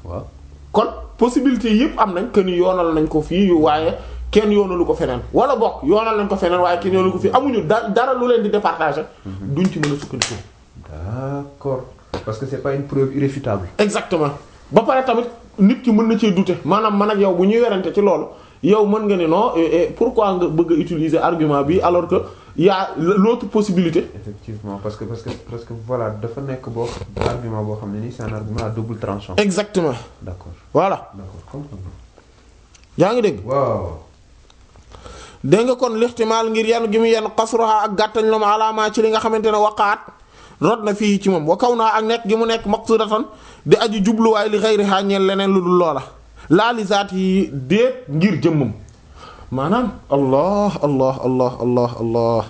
waaw
kon possibilité yëpp am nañ que ni yoonal nañ ko fii yu waaye kenn yoonalu ko feneen wala bokk yoonal nañ ko feneen waaye kenn yoonalu ko fii amuñu da dara lu leen di départager duñ ci mën a sukkandiku.
d'accord parce que c'est pas une preuve irréfutable
exactement ba pare tamit nit ki mën na cee douter maanaam man ak yow bu ñuy werante ci loolu yow mën nga ne non eh, eh, pourquoi nga bëgg a utiliser argument bi alors que y a l'autre possibilité.
effectivement parce que parce que parce que voilà dafa nekk boo argument boo xam ne nii c'est un argument à double tranchant
exactement
d'accord
voilà
d'accord comprendre
yaa ngi dégg.
waaw
dégg nga kon lixtimaal ngir yan gi mu yenn xasruha ak gàttañ la ma alaamaa ci li nga xamante ne waqaat rod na fii ci moom wa kaw naa ak nekk gi mu nekk maqsudatan di aju jubluwaay li xayriha ñeel leneen lu dul loola laa li zaat yi déet ngir jëmmam maanaam allah allah allah allah allah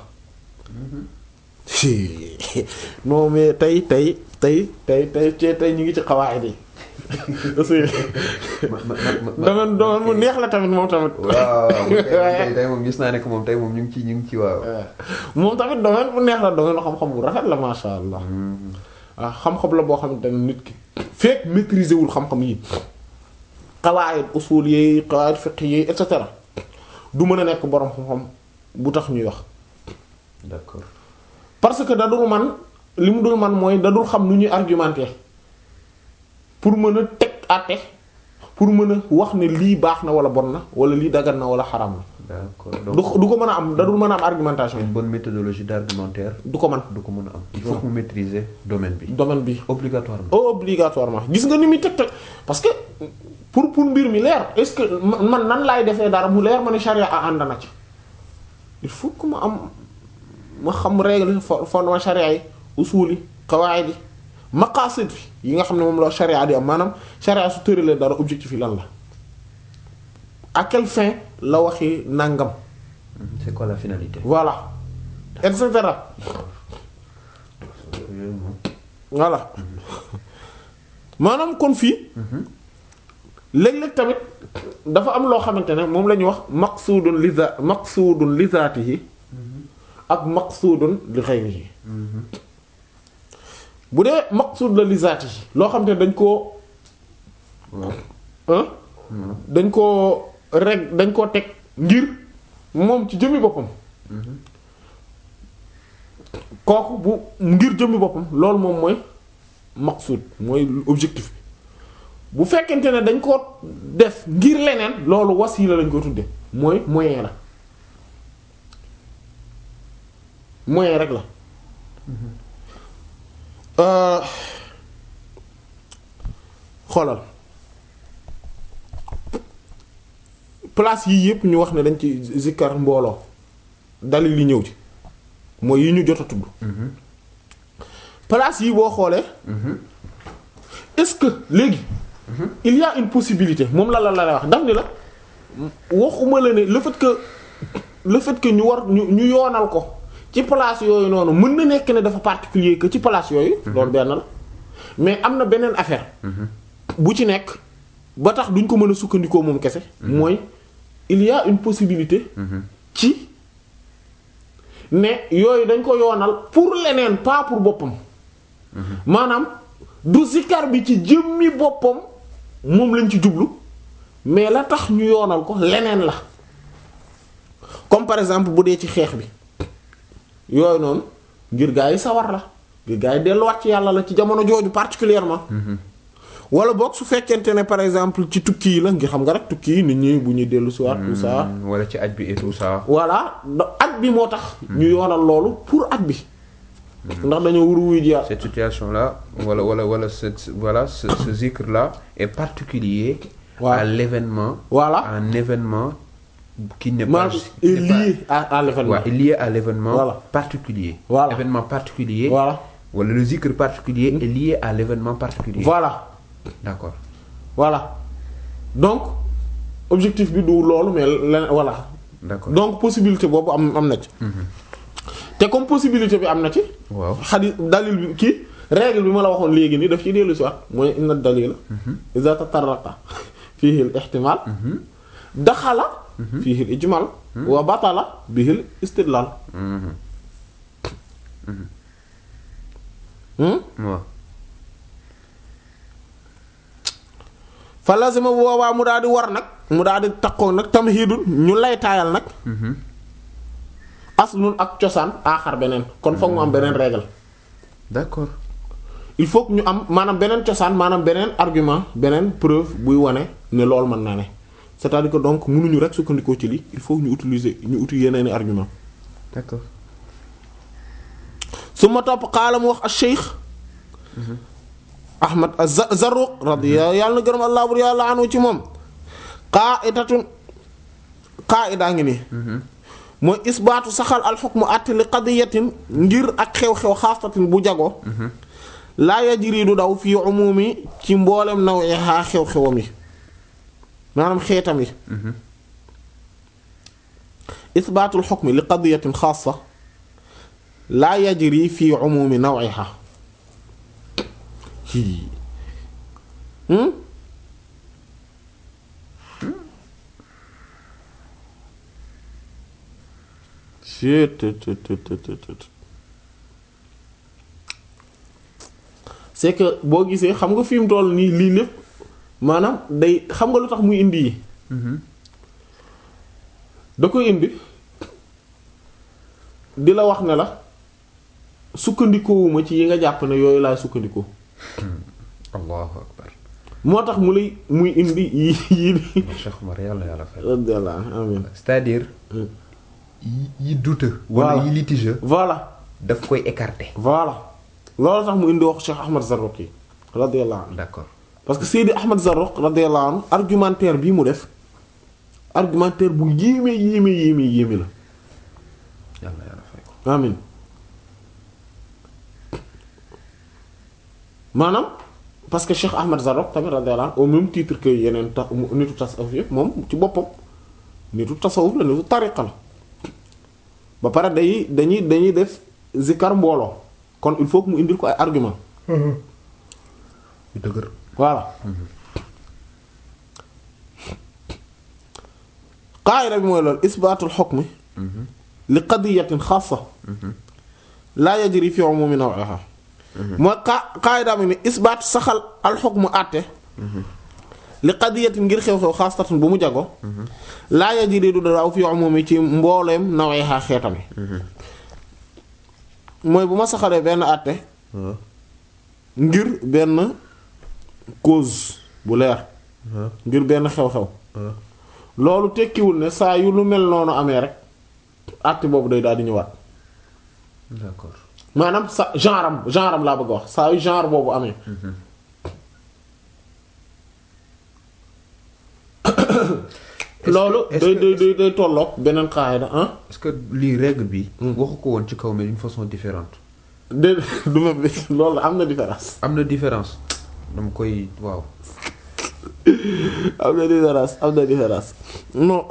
non mais tey tey tey tey tey tey tey ñu ngi ci xawaayid yi aussi
ma ma ma ma
domaine domaine mu neex la tamit moom tamit
waaw tey tey moom gis naa ne que moom tey moom ñu ngi ci ñu ngi ci waaw.
moom tamit domaine bu neex la domaine xam-xam bu rafet la masha Allah ah xam-xam la boo xamante ne nit ki fekk maîtriser wul xam-xam yi qawaid usul yi qawaid fiqh yi et cetera du mën a nekk boroom xam-xam bu tax ñuy wax
d'accord
parce que da dul man li mu dul man mooy da dul xam nu ñuy argumenter pour mën a teg àtte pour mën a wax ne lii baax na wala bon na wala lii dagan na wala xaram na
d'accord
du
donc
du ko mën a am da dul mën a am argumentation
une bonne méthodologie d'argumentaire
du ko man
du ko mën a am. il faut que mu maîtriser domaine bi.
domaine bi
obligatoirement.
obligatoirement gis nga ni muy teg teg parce que pour pour mbir mi leer est-ce que man man nan laay defee dara mu leer ma ne charia a ànd na ci il faut que ma am ma xam règle fo- fondement charia yi usul yi qawaid yi maqasid yi nga xam ne moom la charia di am maanaam charia su tëralee dara objectif yi lan la à quelle fin la waxi nangam
Mhm, c'est quoi la finalité.
voilà et cetera
Yooyu moom.
voilà maanaam kon fii léeg-léeg tamit dafa am loo xamante ne moom la ñuy wax maqsuudun li za maqsuudun li zaatihi ak maqsuudun li ghayrihi bu dee maqsuud la li zaatihi loo xamante ne dañ koo
waaw.
ah dañ koo reg dañ koo teg ngir moom ci jëmmi boppam kooku bu ngir jëmmi boppam loolu moom mooy maqsuud mooy objectif bi bu fekkente ne dañ ko def ngir leneen loolu wasiila lañ ko tudde mooy moyen la moyen rek la Euh, xoolal place yii yépp ñu wax ne dañ ci zikkar mbooloo dalil li ñëw ci mooy yi ñu jot a tudd place yi boo xoolee est-ce que léegi il y a une possibilité moom la la la wax daf ni la waxuma la ne le fait que le fait que ñu war ñu ñu yoonal ko ci place yooyu noonu mën na nekk ne dafa particulier que ci place yooyu loolu benn la mais am na beneen affaire bu ci nekk ba tax duñ ko mën a sukkandikoo moom kese mooy il y a une possibilité ci ne yooyu dañ ko yoonal pour leneen pas pour boppam maanaam du zikar bi ci jëmmi boppam moom lañ ci jublu mais la tax ñu yoonal ko leneen la comme par exemple bu dee ci xeex bi yooyu noonu ngir gaa yi sawar la ngir gaa yi delluwaat ci yàlla la ci jamono jooju particulièrement wala boog su fekkente ne par exemple ci tukki yi la ngir xam nga rek tukki yi nit ñi bu ñuy dellu si waat tout ça
Mm, wala ci aj bi et tout ça.
voilà da- at bi moo tax ñu yoonal loolu pour at bi ndax dañoo wuru wuy jiyaat
cette situation là wala wala wala cette voilà ce, ce zikr là est particulier
Ouais.
à l'événement
Voilà.
un événement qui n'est pas
maanaam
qui
est
n'est pas-
lié à à l'événement
Ouais, est lié à l'événement
Voilà.
particulier
Voilà.
événement particulier
voilà
wala le zikr particulier est lié à l'événement particulier
voilà
d'accord
voilà donc objectif bi du loolu mais leneen voilà
d'accord
donc possibilité boobu am am na ci te comme possibilité bi am na ci
waaw
xadis dalil bi kii règle bi ma la waxoon léegi nii daf ciy dellu si waat mooy inna dalila iza tatarraqa fihi al ihtimal daxala fihi al ijmal wa batala bihi al istidlal Hmm?
waaw
fa lazima bu boobaa mu daal di war nag mu daal di takkoo nag tamhidul ñu lay taayal nag aslun ak cosaan aaxar beneen kon foog mu am beneen règle
d'accord
il faut que ñu am maanaam beneen cosaan maanaam beneen argument beneen preuve buy wane ne loolu mën naa ne c'est-à-dire que donc mënuñu rek sukkandikoo ci lii il faut ñu utiliser ñu uti yeneeni argument
d'accord
su ma topp xaala mu wax al cheikh ahmad az-Zarruq radiya yàlla na gërëm allah bur yàlla anu ci moom qa'idatun qa'ida ngi nii mooy isbaatu saxal alxukmu àtte li qadiyatin ngir ak xew-xew xaasatin bu jago laa yajri du daw fii umumi ci mboolem nawiha xew-xewam yi maanaam xeetam yi isbaatul xukmi li qadiyatin xaasa laa yajri fii umumi nawiha c'est que boo gisee xam nga fi mu toll nii lii lépp maanaam day xam nga lu tax muy indi yi da koy indi di la wax ne la sukkandikoowuma ci yi nga jàpp ne yooyu laay sukkandikoo
allahu akbar
moo tax mu lay muy indi yi yi ni
Cheikh Omar yàlla yàlla fay
radiyallahu amin
c'est-à-dire yi yi douteux wala
Voilà.
yi litigieux
voilà
daf koy écarter
voilà loolu tax mu indi wax Cheikh Ahmad Zarruqi radiyallahu anhu
d'accord
parce que Seydi Ahmad Zarruq radiyallahu anhu argumentaire bii mu def argumentaire bu yéeme yéeme yéeme yéeme la
yàlla yàlla fay ko
amin maanaam parce que Cheikh Ahmad Zarruq tamit radiyallahu anhu au même titre que yeneen ta nitu tasawuf yëpp moom ci boppam nitu tasawuf la nitu tariqa la ba pare day dañuy dañuy def zikar mbooloo kon il faut que mu indil ko ay argument
yu dëgër
voilà qaayida bi mooy loolu isbaatul xukmi li qadiyatin xaasa laa yajri fi umumi nawiha mooy qa qaayida bi ni isbaat saxal al xukmu àtte li qadiyatin ngir xew-xew xaasatun bu mu jago laa yajri du daaw fi umumi ci mbooleem nawiha xeetami mooy bu ma saxalee benn àtte ngir benn cause bu leer ngir benn xew-xew loolu tekkiwul ne saa yu lu mel noonu amee rek àtte boobu day daal di ñëwaat
d'accord
maanaam sa genre am genre am laa bëgg a wax saa yu genre boobu amee loolu
est-ce
day
que-
day day day tolloog beneen qaayda ah
est-ce que lii règle bi waxu ko woon ci kaw mais d'une façon différente
de du ma bi loolu am na différence
am na différence dama koy waaw
am na différence am na différence non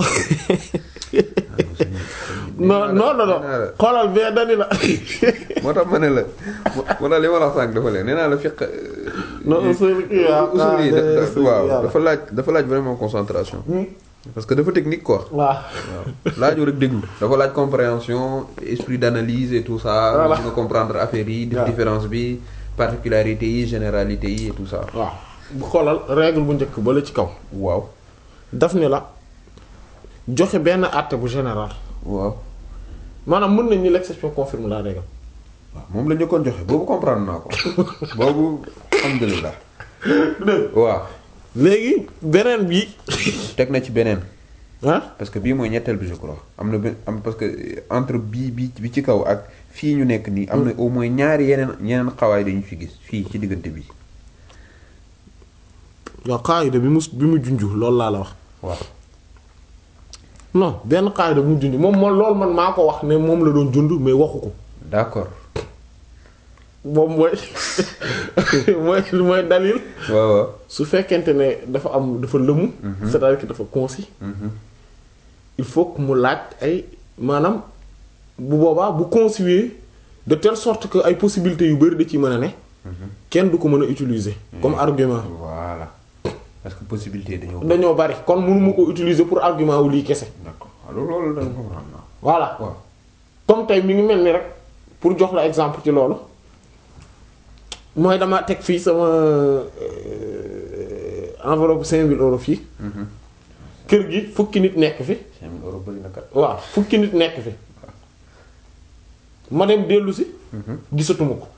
non non non non xoolal bee dani la
moo tax ma ne la moo tax li ma la wax sànq dafa leen nee naa la fiq
non usul kii waaw
usul yi da- da-
usul
waaw
yàlla.
dafa laaj dafa laaj vraiment concentration parce que dafa technique quoi
waaw
waaw laaju rek déglu dafa laaj compréhension esprit d'analyse et tout ça
Voilà.
nga comprendre affaire yi def
waaw.
différence bi particularité yi généralité yi et tout ça
waaw bu xoolal règle bu njëkk ba la ci kaw
waaw
daf ni la joxe benn àtte bu général
waaw
maanaam mën nañ ni l'exception confirme la règle
waaw moom la njëkkoon joxe boobu comprendre naa ko boobu alhamdulilah waaw
léegi beneen bi
teg na ci beneen
ah
parce que bii mooy ñetteel bi je crois am na benn am parce que entre bii bi bi ci kaw ak fii ñu nekk nii am na au moins ñaari yeneen yeneen xawaay dañu fi gis fii ci diggante bi
waaw qaayida bi mu bi mu junju loolu laa la wax
waaw
non benn qaayida bu mu junj moom moom loolu man maa ko wax ne moom la doon jund mais waxu ko
d'accord
moom mooy mooy mooy dalil
waaw waaw
su fekkente ne dafa am dafa lëmu c'est-à-dire que dafa concis il faut que mu laaj ay maanaam bu boobaa bu concis de telle sorte que ay possibilités yu bari da ci mën a ne kenn du ko mën a utiliser comme argument
voilà parce que possibilité dañoo
dañoo bari kon mënu ma ko utiliser pour argument wu lii kese
d'accord alors loolu da nga comprendre naa
voilà
waaw
comme tey mi ngi mel ni rek pour jox la exemple ci loolu mooy dama teg fii sama euh, enveloppe cinq mille euros fii kër gi fukki nit nekk fi
cinq mille euros bëri na kat.
waaw fukki nit nekk fi ma dem dellu si gisatuma ko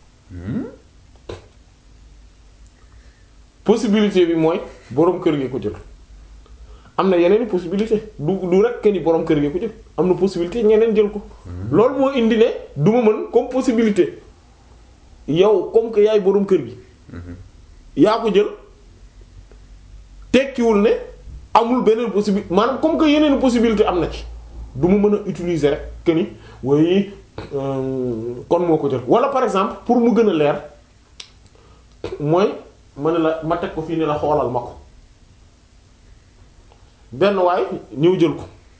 possibilité bi mooy boroom kër gi ko jël am na yeneen i possibilité du du rek que ni boroom kër gi ko jël am na possibilité ñeneen jël ko loolu moo indi ne du ma mën comme possibilité yow comme que yaay boroom kër gi yaa ko jël tekkiwul ne amul beneen possibilité maanaam comme que yeneen possibilité am na ci du ma mën a utiliser rek que ni way kon moo ko jël wala par exemple pour mu gën a leer mooy ma ne la ma teg ko fii ne la xoolal ma ko benn waay ñëw jël ko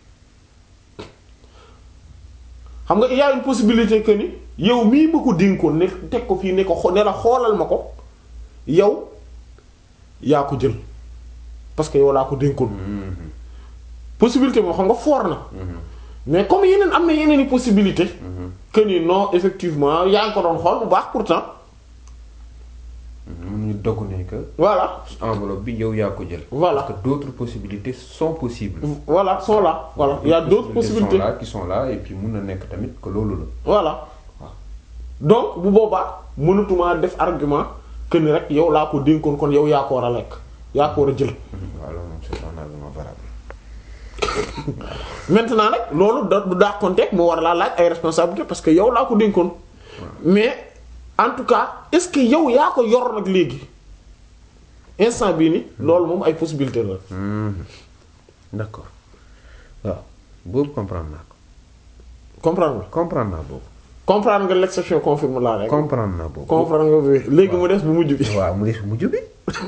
xam nga il y a une possibilité que ni yow mii ma ko dénkoon ne teg ko fii ne ko xo- ne la xoolal ma ko yow yaa ko jël parce que yow laa ko dénkoon possibilité boo xam nga foor na mais comme yeneen am na yeneen i possibilité que ni non effectivement yaa ngi ko doon xool bu baax pourtant
mun ñu dogg ne que
voilà
enveloppe bi yow yaa ko jël.
Voilà.
parce que d'autres possibilités sont possibles.
voilà sont là voilà il y a d'autres possibilités
sont là qui sont là et puis mun na nekk tamit que loolu la.
voilà donc bu boobaa mënatuma def argument que ni rek yow laa ko dénkoon kon yow yaa ko war a lekk yaa ko war a jël
waaw loolu moom c'est un argument valable.
maintenant nag loolu da du dàqonteeg mu war laa laaj ay responsabilité parce que yow laa ko dénkoon mais en tout cas est-ce que yow yaa ko yor nag léegi instant bii ni loolu moom ay possibilité la
d'accord waaw boobu comprendre naa ko
comprendre nga
comprendre naa boobu.
comprendre nga l'exception confirme la rek
comprendre naa boobu.
comprendre nga bi léegi mu des bu mujj bi
waaw mu des mujj bi.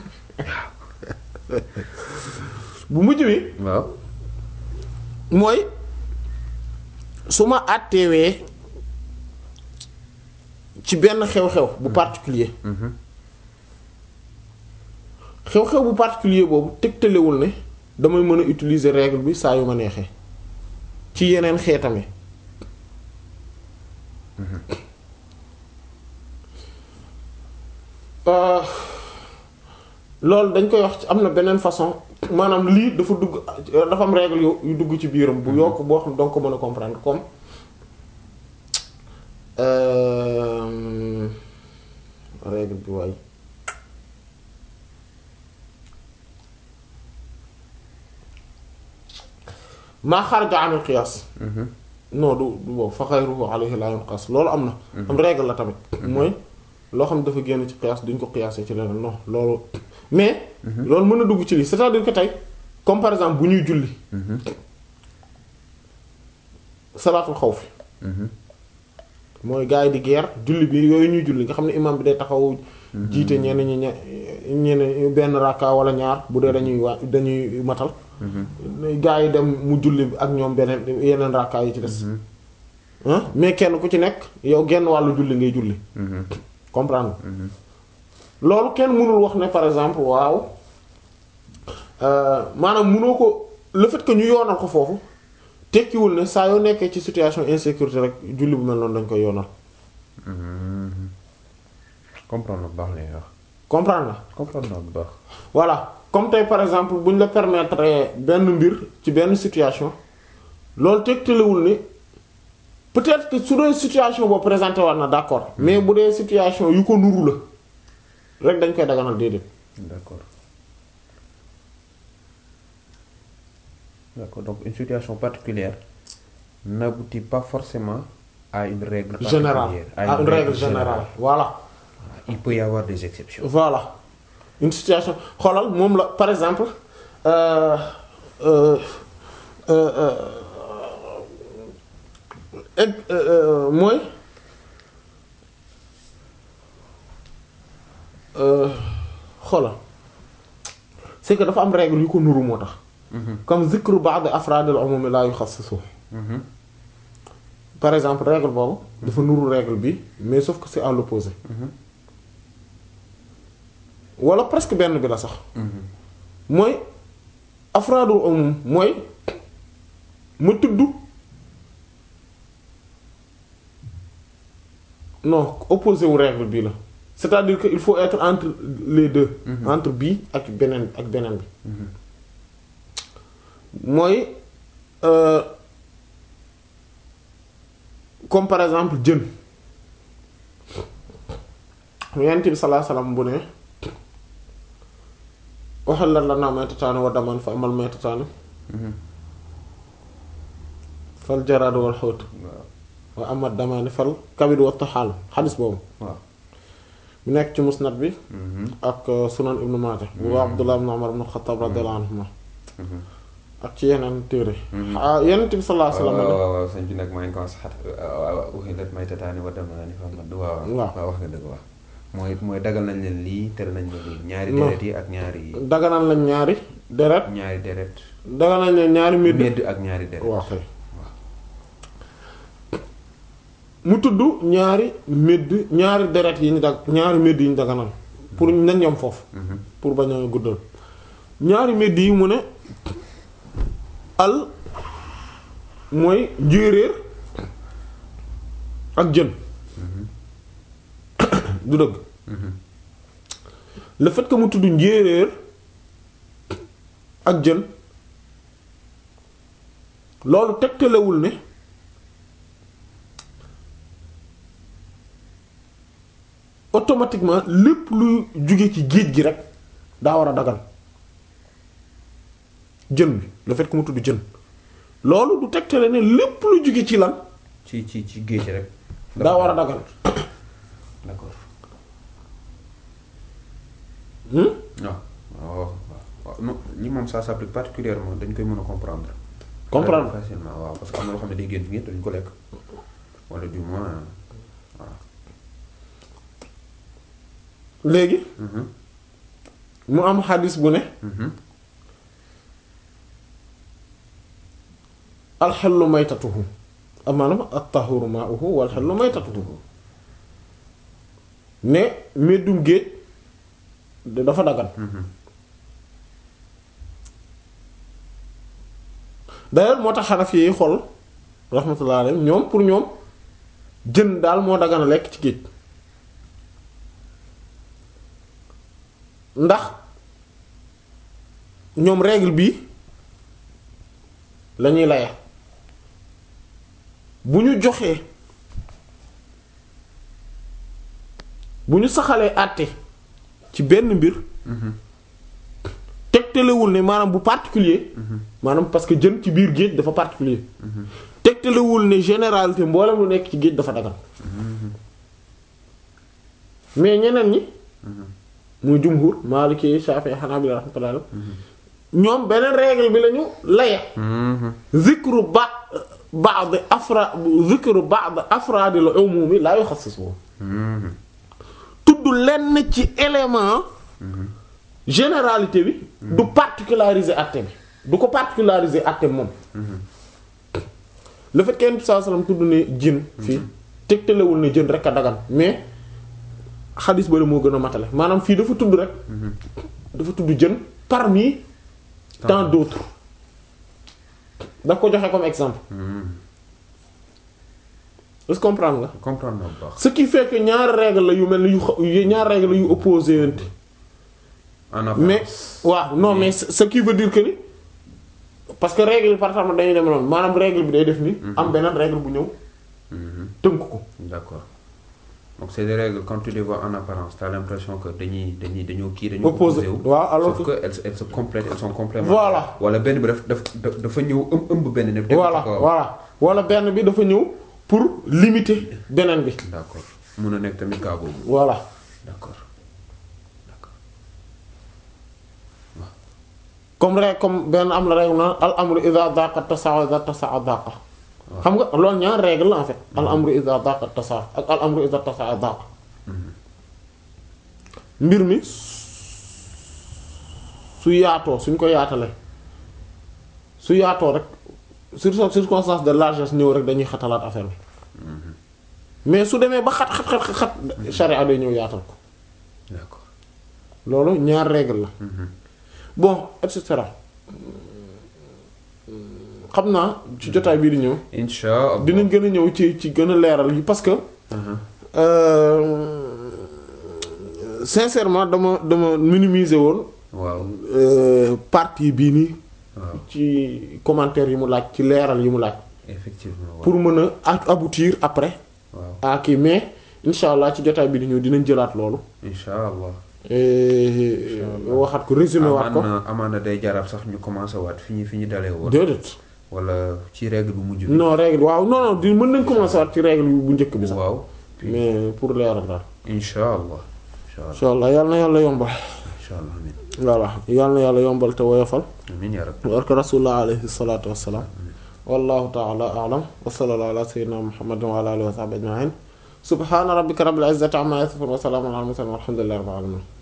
bu mujj bi
waaw.
mooy su ma àttewee ci benn xew-xew bu particulier xew-xew bu particulier boobu tegtalewul ne damay mën a utiliser règle bi saa yu ma neexee ci yeneen xeetami Euh, loolu dañ koy wax ci am na beneen façon maanaam lii dafa dugg dafa am règle yu yu dugg ci biiram bu yokk boo xam donc ko mën a comprendre comme euh, règle bi waay maa xaraja anil qiyaas non du du boobu fa xayruhu alayhi la yunqas loolu am na am règle la tamit mooy loo xam ne dafa génn ci qiyaas duñ ko qiyaasee ci leneen non loolu mais loolu mën na dugg ci lii c'est-à-dire que tey comme par exemple bu ñuy julli salaatul xawfi mooy gars yi di guerre julli bi yooyu ñuy julli nga xam ne imam bi day taxaw jiite ñenn ñi ñe ñenn benn rakka wala ñaar bu dee dañuy waa dañuy matal gars yi dem mu julli ak ñoom beneen yeneen rakka yi ci des ah mais kenn ku ci nekk yow genn wàllu julli ngay julli comprendre loolu kenn mënul wax ne par exemple waaw euh, maanaam mënoo ko le fait que ñu yoonal ko foofu tekkiwul ne saa yoo nekkee ci situation insécurité rek julli bu mel noonu dañ koy yoonal
comprendre na bu baax li ngay wax.
comprendre nga
comprendre naa bu baax.
voilà comme tey par exemple bu ñu la permettre benn mbir ci benn situation loolu tegtalewul ni peut-être que su dee situation boo présenté war na d'accord mais bu dee situation yu ko nuru la rek dañ koy daganal déedéet
d'accord d'accord donc une situation particulière n'aboutit pas forcément à une règle
générale
particulière,
à une règle générale voilà
Il peut y avoir des exceptions.
voilà une situation xoolal moom la par exemple euh, euh, euh, euh, eg- euh, euh, mooy euh, xoolal c'est que dafa am règle yu ko nuru moo tax comme zikru ba'd afraad al-umum la yuxassisu par exemple règle boobu dafa nuru règle bi mais sauf que c'est à l'opposé wala presque benn bi la sax mooy afraadul umum mooy ma tudd non opposé wu règle bii la c'est-à-dire que il faut être entre les deux entre bii ak beneen ak beneen bi mooy euh, comme par exemple jën yonent bi sallallahu alayhi wasallam bu ne uhillat lanaa maytataani wa daman fa amal maytataani fal jaraadu wal xuut
waaw
wa amal damaani fal kabid wa taxaal xadis boobu
waaw
mu nekk ci musnad bi ak euh, sunan ibnu maaja bu waa abdullah ibn umar ibn xattaab radiyallahu anhuma ak ci yeneen téere ah yonent bi sallallahu alayhi wasallam
waaw waaw sëñ bi nag maa ngi ko saxat uhillat maytataani wa damaani fa amal waaw
Waaw.
waaw wax nga dëgg waaw mooy mooy dagal nañ leen lii tere nañ leen lii ñaari
Non.
deret yi ak ñaari
daganal lañ ñaari deret
ñaari deret
daganal lañ ñaari mbir
medd ak ñaari deret
waaw kay mu tudd ñaari médd ñaari deret yi ñu dag ñaari médd yi ñu daganal pour nañ yam foofu
Mhm.
pour bañ a guddal ñaari médd yi mu ne al mooy njéeréer ak jën du dëgg
Mhm.
le fait que mu tudd njéeréer ak jën loolu tegtalewul ne automatiquement lépp luy jóge ci géej gi rek daa war a dagal jën bi le fait que mu tudd jën loolu du tegtale ne lépp lu jóge ci lan
ci ci ci géej rek
daa war a dagal
d'accord
hmm?
waaw waaw waaw non ñi moom ça s'applique particulièrement dañ koy mën a comprendre
comprendre
Très facilement waaw parce que am na loo xam ne day génn fi ngeen dañ ko lekk wala du moins waaw
léegi
Mhm.
mu am xadis bu ne
Mhm.
alxellu maytatuhu am maanaam at-tahuru ma'uhu wal xellu maytatuhu ne meddum géej da- dafa dagan
Mhm.
d'ailleurs moo tax xanaf yi xol rahmatullah alayhim ñoom pour ñoom jën daal moo dagan a lekk ci géej ndax ñoom règle bi lañuy laye bu ñu joxee bu ñu saxalee àtte ci benn mbir
Mhm.
tegtalewul ne maanaam bu particulier maanaam parce que jën ci biir géej dafa particulier tegtalewul ne généralité mboolem lu nekk ci géej dafa dagan mais ñeneen ñi muy jumhur Maliki Shafi'i Hanabila rahmatullah alayhim ñoom beneen règle bi lañu laye
Mhm.
zikru ba ba'd afra zikru ba'd afraadil umumi la yuxassisu
Mhm.
tudd lenn ci élément généralité bi du particulariser àtte bi du ko particulariser àtte bi moom le fait que Yonent bi sallallahu alayhi wasallam tudd ne jën fii tegtalewul ne jën rek a dagan mais xadis bale moo gën a matale maanaam fii dafa tudd rek dafa tudd jën parmi tant d'autres daf ko joxe comme exemple
Mhm.
est-ce que comprendre nga
comprendre naa bu baax
ce qui fait que ñaari règle la yu mel ni yu xa- yu ñaari règle yu opposé yante
en apparence
mais waaw non mais ce ce qui veut dire que ni parce que règle yi par exemple dañuy dem noonu maanaam règle bi day def ni am beneen règle bu ñëw
Mhm.
tënk ko
d'accord donc c'est des règles quand tu les vois en apparence t'as l'impression que dañuy dañuy dañoo kii dañoo
Opposé.
wu
waaw, alors
sauf
que-
que elles elles se complètent elles sont complémentaires
Voilà.
wala benn bi daf daf daf- dafa ñëw ëmb ëmb benn ne
voilà voilà wala benn bi dafa ñëw pour limiter beneen bi
d'accord mun na nekk tamit cas boobu
voilà
d'accord d'accord
comme rek comme benn am la règle naan al amru idha daqa tasaa idha tasaa daqa xam nga loolu ñaar règle la en fait al amru idha daqa tasaa ak al amru idha tasaa daqa mbir mi su yaatoo suñ ko yaatalee su yaatoo rek sur circonstance de largesse ñëw rek dañuy xatalaat affaire bi mais su demee ba xat xat xat xat charia day ñëw yaatal ko
d'accord
loolu ñaar règle la bon et cetera xam naa ci jotaay bii di ñëw
insha Allah
dinañ gën a ñëw ci ci gën a leeral yi parce que euh, sincèrement dama dama minimiser woon
waaw
euh, partie bii nii
waaw
ci commentaire yi mu laaj ci leeral yi mu laaj
effectivement waaw
pour mën a a- aboutir après
waaw
à kii mais incha allah ci jotaay bi di ñëw dinañ jëlaat loolu
incha allah
et waxaat ko résumé waat ko
amaan na amaan na day jaral sax ñu commencé waat fi ñu fi ñu dalee woon
déedéet
wala ci règle bu mujj bi
non règle waaw non non di mën nañ commencer waat ci règle bu njëkk bi sax
waaw
mais pour leeral daal
incha allah incha allah
incha allah yàlla na yàlla yombal
incha allah amin
voilà yàlla na yàlla yombal te woyofal
amin ya rabbi
barke rasulullah alayhi salatu wassalam wallahu ta'ala a'lam wa sallallahu ala sayyidina muhammadin wa ala alihi wa sahbihi ajma'in subhana rabbika rabbil izzati amma yasifun wa salamun ala al mursalin walhamdulillahi rabbil alamin